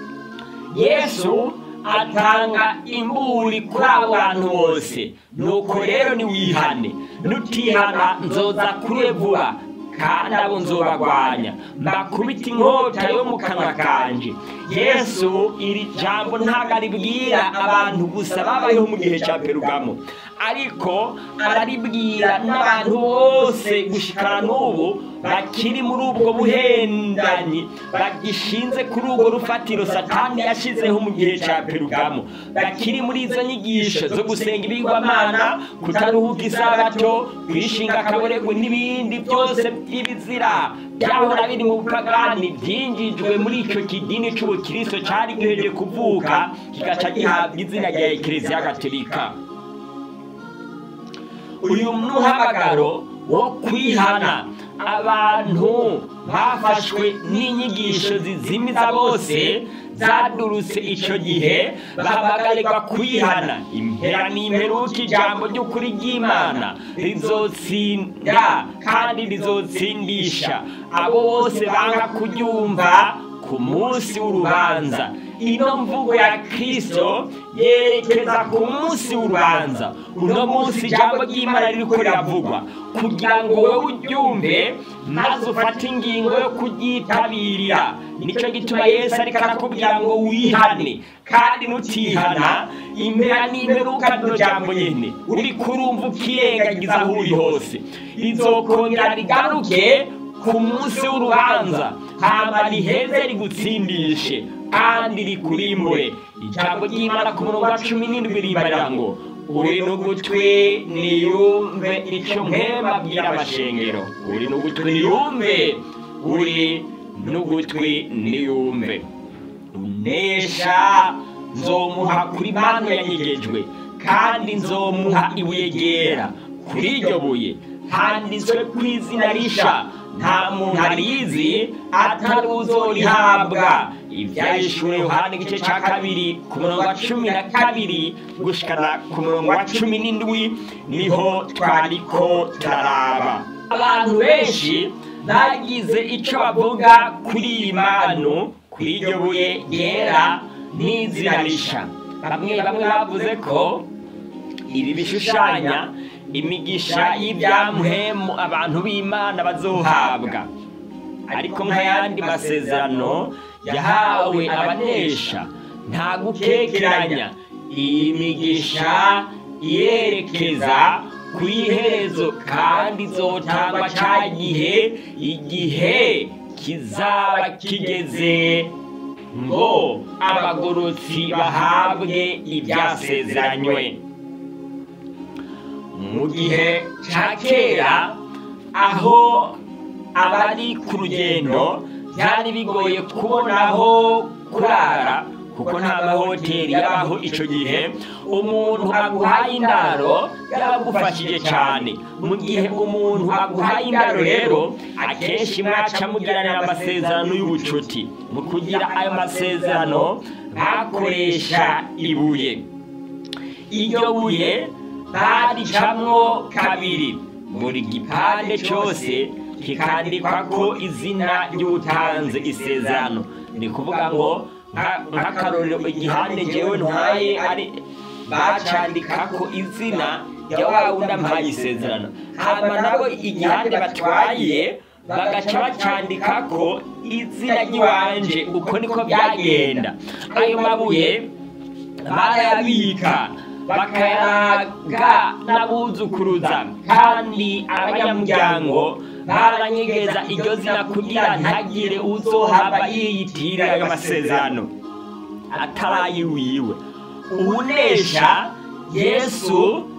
yesu atanga imburi kuri abo bantu bose nuko rero niwihane nutihana nzoza kure vuba kandi abo nzobagwanya mbakubita inkota yo mu kanwa kanje yesu iri jambo ntabwo aribwira abantu gusa babayeho mu gihe cya perugamo ariko araribwira n'abantu bose gushikana n'ubu bakiri muri ubwo buhendanyi bagishinze kuri urwo rufatiro satani yashyizeho mu gihe cya perugamo bakiri muri izo nyigisho zo gusenga ibigwamana kutaruhuka isabato kwishinga akaboregwe n'ibindi byose by'ibizira byahora biri mu bupagani byinjijwe muri icyo kidini cy'ubukristo cyari giheje kuvuka kigaca gihabwa izina rya ekereziya gatolika uyu muhamagaro wo kwihana abantu bafashwe n'inyigisho zizimiza bose zadurutse icyo gihe bahamagarirwa kwihana impera n'imperuka ijambo ry'ukuri ry'imana rizotsinda kandi rizotsindisha abo bose banga kuryumva ku munsi w'urubanza ino mvugo ya kirisito yerekeza ku munsi w'urubanza uno munsi ijambo ry'imana ririko riravugwa kugira ngo wowe uryumve maze ufate ingingo yo kuryitabirira nicyo gituma yesu ariko arakubwira ngo wihane kandi nutihana impera n'imperuka rino jambo nyene uri kurumva ukirengagiza aho uri hose rizokongera rigaruke ku munsi w'urubanza hama riheze rigutsindishe kandi rikurimbure ijambo ry'imana ku murongo wa cumi n'indwi rimarira ngo uri n'ugutwi niyumve icyo mpema abwira amashengero uri n'ugutwi niyumve uri n'ugutwi niyumve unesha nzomuha kuri manu yanyegejwe kandi nzomuha ibuye ryera kuri iryo buye handitswe ku izina risha nta muntu arizi atari uzorihabwa ibyahishuriwe yohani igice cya kabiri ku murongo wa cumi na kabiri gushikana ku murongo wa cumi n'indwi niho twariko turaraba abantu benshi bagize icyo bavuga kuri iyi manu kuri iryo buye ryera n'izina risha bamwe bamwe bavuze ko ibi bishushanya imigisha y'ibyamuhemu abantu b'imana bazohabwa ariko nk'ayandi masezerano yahawe abanesha nta gukekeranya iyi migisha yerekeza ku iherezo kandi izotangwa cya gihe igihe kizaba kigeze ngo abagorotsi bahabwe ibyasezeranywe mu gihe cya kera aho abari ku rugendo byari bigoye kubona aho kurara kuko nta mahoteli yabaho icyo gihe umuntu aguhaye indaro yaragufashije cyane mu gihe umuntu aguhaye indaro rero akenshi mwaca mugiranira amasezerano y'ubucuti mu kugira ayo masezerano bakoresha ibuye iryo buye baricamwo kabiri buri gipande cyose kikandikwa ko izina ry'utanze isezerano ni ukuvuga ngo nk'akarorero igihande ngewe ntwaye ari bacandika ko izina rya wa wundi ampaye isezerano hanyuma nabo igihande batwaye bagaca bacandika ko izina ry'iwanje uko niko byagenda ayo mabuye barayabika bakayaraga n'abuzukuruza kandi abanyamuryango baranyegeza iryo zina kugira ntagire uzohaba yiyitirira ayo masezerano atarayi wiwe uwunesha yesu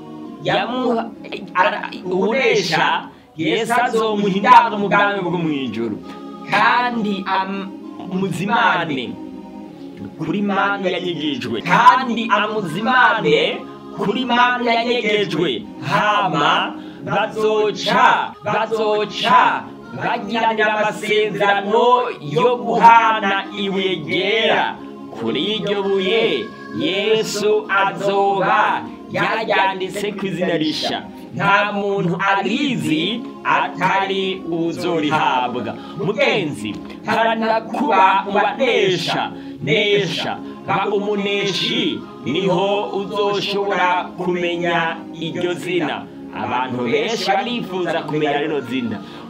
uwunesha yesu azomuha indaro mu bwami bwo mu ijoro kandi amuzimane kuri manu yanyegejwe kandi amuzimane kuri manu yanyegejwe hama bazoca bazoca bagiranira amasezerano yo guhana ibuye ryera kuri iryo buye yesu azoba yaryanditse ku izina risha nta muntu arizi atari uzorihabwa mugenzi haranira kuba ubanesha nesha ba umuneshi niho uzoshobora kumenya iryo zina abantu benshi barifuza kumenya rino zina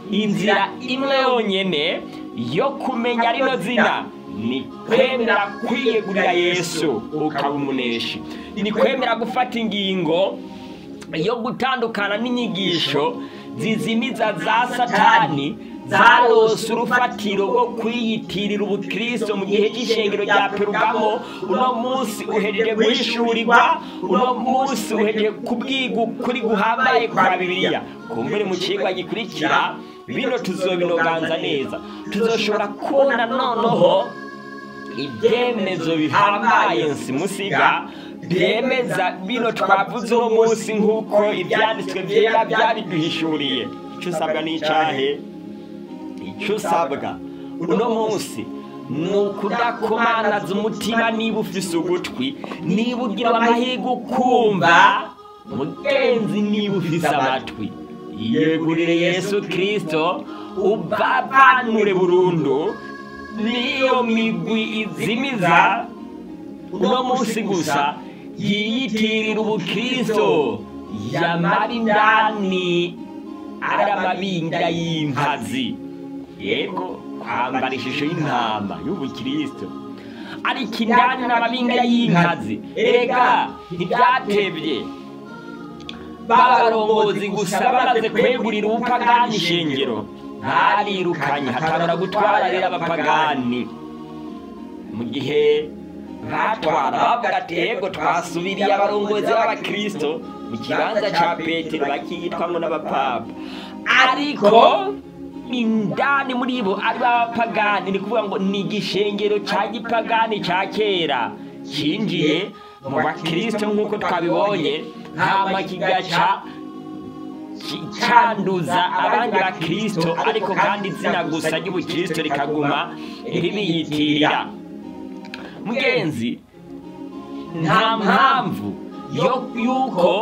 inzira imwe yonyene yo kumenya rino zina ni kwemera kwiyegurira yesu ukaba umuneshi ni kwemera gufata ingingo yo gutandukana n'inyigisho zizimiza za satani zarose urufatiro rwo kwiyitirira ubukristo mu gihe cy'ishengero rya perugamo uno munsi uhejeje guhishurirwa uno munsi uhejeje kubwiga ukuri guhambaye kwa bibiliya kumbure mu kigwa gikurikira bino tuzobinoganza neza tuzoshobora kubona noneho ibyemezo bihambaye nsimusiga byemeza bino twavuze uno munsi nk'uko ibyanditswe byera byabiduhishuriye icyo usabwa n'icyahe icyo usabwa uno munsi ni ukudakomanaza umutima niba ufise ugutwi niba ugira amahirwe ukumva mugenzi niba ufise amatwi yegurire yesu kirisito ubavanure burundu niyo migwi izimiza uno munsi gusa yiyitirira ubukristo yamara indani ari amabinga y'inkazi yego kwambara ishusho y'intama y'ubukristo ariko indani n'amabinga y'inkazi erega ntibyatebye babarongozi gusa bamaze kwegurira ubupagani ishengero ntarirukanye hatangura gutwara rero abapagani mu gihe batwara bavuga ati yego twasubiriye abarongozi b'abakristo mu kibanza cya petero bakiyitwamo n'abapapa ariko indani muri bo ari b'abapagani ni kuvuga ngo ni igishengero cya gipagani cya kera cyinjiye mu bakristo nk'uko twabibonye hama kigaca cyanduza abandi bakristo ariko kandi izina gusa ry'ubukristo rikaguma ribiyitirira mugenzi nta mpamvu yuko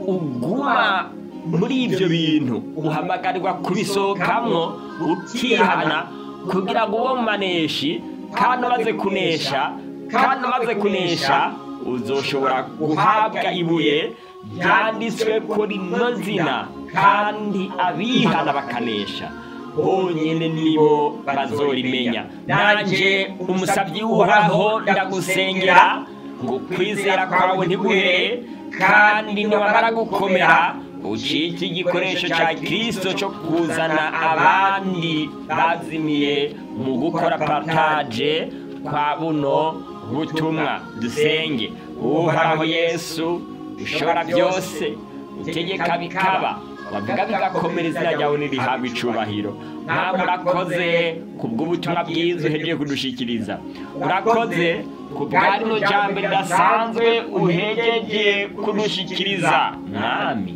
uguma muri ibyo bintu uhamagarirwa kubisohokamwo ukihana kugira ngo uwo maneshi kandi umaze kunesha kandi umaze kunesha uzoshobora guhabwa ibuye ryanditswe kuri no zina kandi abihana bakanesha bonyine nibo bazorimenya nanjye umusabyi w'uhoraho ndagusengera ngo kwizera kwawe ntiguhere kandi niwamara gukomera ucike igikoresho cya kirisito cyo kuzana abandi bazimiye mu gukora pataje kwa buno butumwa dusenge uhoraho yesu ushobora byose utegeka bikaba wavuga bigakomera izina ryawe ntirihabwe icubahiro ntabwo urakoze ku bw'ubutumwa bwiza uhejeje kudushikiriza urakoze ku bwa rino jambo ridasanzwe uhejeje kudushikiriza mwami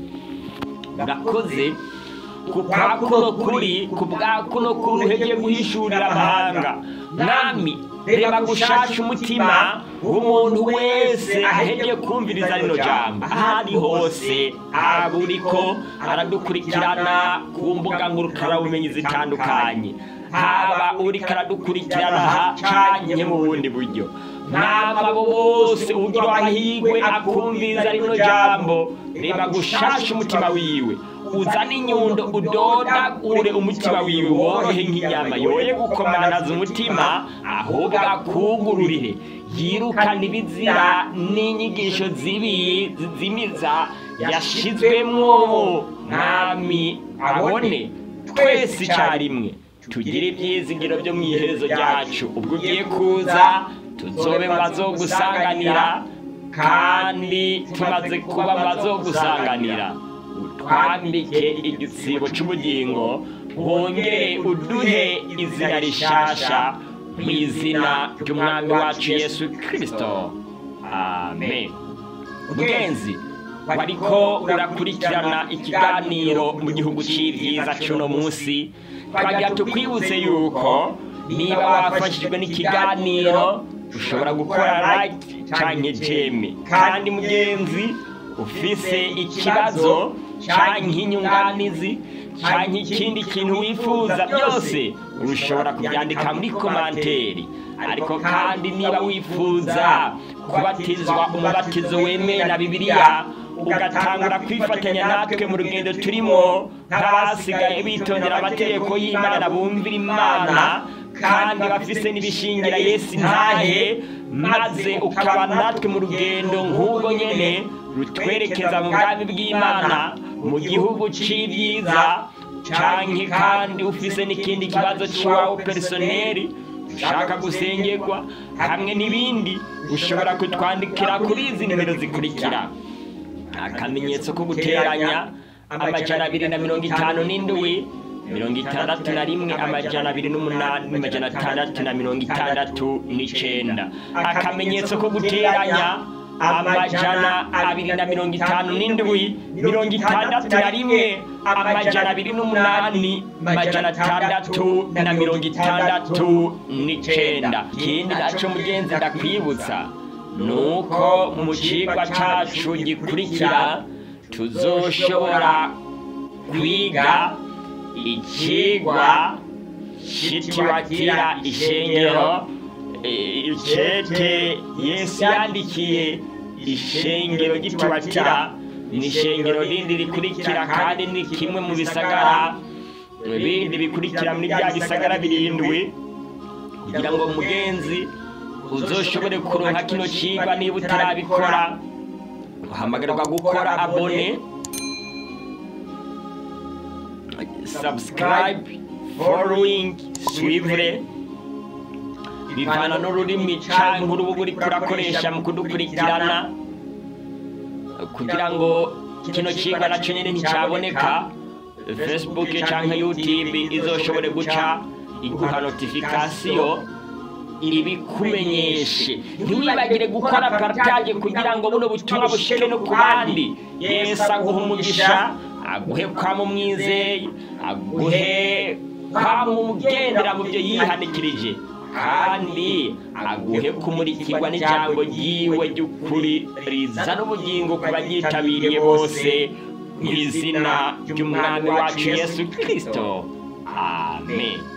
urakoze ku kwa kuno kuri ku bwa kuno kuri uhejeje guhishurira amahanga mwami reba gushasha umutima w'umuntu wese ahejeje kumviriza rino jambo aho ari hose aba uriko aradukurikirana ku mbuga ngurukanabumenyi zitandukanye haba uriko aradukurikirana hacanye mu bundi buryo mwaba abo bose ugira amahirwe akumviriza rino jambo reba gushasha umutima wiwe uzane inyundo udodagure umutima wiwe worohe nk'inyama yoye gukomanaza umutima ahubwo akugururire yirukane ibizira n'inyigisho zibi zizimiza yashizwemwo mwami abone twese icyarimwe tugire ibyizigiro byo mu iherezo ryacu ubwo ugiye kuza tuzobe mu bazogusanganira kandi tumaze kuba mu bazogusanganira utwambike igitsibo cy'ubugingo wongere uduhe izina rishasha mu izina ry'umwami wacu yesu kirisito amen mugenzi wariko urakurikirana ikiganiro mu gihugu cy'ibyiza cy'uno munsi twagira tukwibutse yuko niba wafashijwe n'ikiganiro ushobora gukora like cyangwa jeme kandi mugenzi ufise ikibazo cyangwa inyunganizi cyangwa ikindi kintu wifuza byose ushobora kubyandika muri komanteri ariko kandi niba wifuza kubatizwa umubatizo wemewe na bibiliya ugatangura kwifatanya natwe mu rugendo turimo nk'abasigaye bitondera amategeko y'imana bumvira imana kandi bafise n'ibishingira yesu ntahe maze ukaba natwe mu rugendo nk'ubwo nyene rutwerekeza mu bwami bw'imana mu gihugu c'ibyiza canke kandi ufise n'ikindi kibazo c'iwawe personeri ushaka gusengerwa hamwe n'ibindi ushobora kutwandikira kuri izi nimero zikurikira akamenyetso ko guteranya amajana abiri na mirongo itanu n'indwi mirongo itandatu na rimwe amajana abiri n'umunani amajana atandatu na mirongo itandatu n'icenda akamenyetso ko guteranya amajana abiri na mirongo itanu n'indwi mirongo itandatu na rimwe amajana abiri n'umunani amajana atandatu na mirongo itandatu n'icenda ikindi naco mugenzi ndakwibutsa nuko mu cigwa cacu gikurikira tuzoshobora kwiga ikigwa citiwatira ishengero icete yesu yandikiye ishengero gitiwatira ni ishengero rindi rikurikira kandi ni kimwe mu bisagara bindi bikurikira muri bya bisagara birindwi kugira ngo mugenzi uzoshobore kuronka kino cigwa niba utarabikora uhamagarwa gukora abone subscribe following suivre bivana n'ururimi canke urubuga uriko urakoresha mu kudukurikirana kugira ngo kino cigwa naco nyene nticaboneka facebook canke youtube izoshobore guca iguha notifikasiyo ibikumenyeshe ntiwibagire gukora partage kugira ngo buno butumwa bushike no ku bandi yesu aguha umugisha aguhe kwama umwizeye aguhe kwama umugendera mu byo yihanikirije kandi aguhe kumurikirwa n'ijambo ryiwe ry'ukuri rizana ubugingo ku baryitabiriye bose mu izina ry'umwami wacu yesu kirisito amen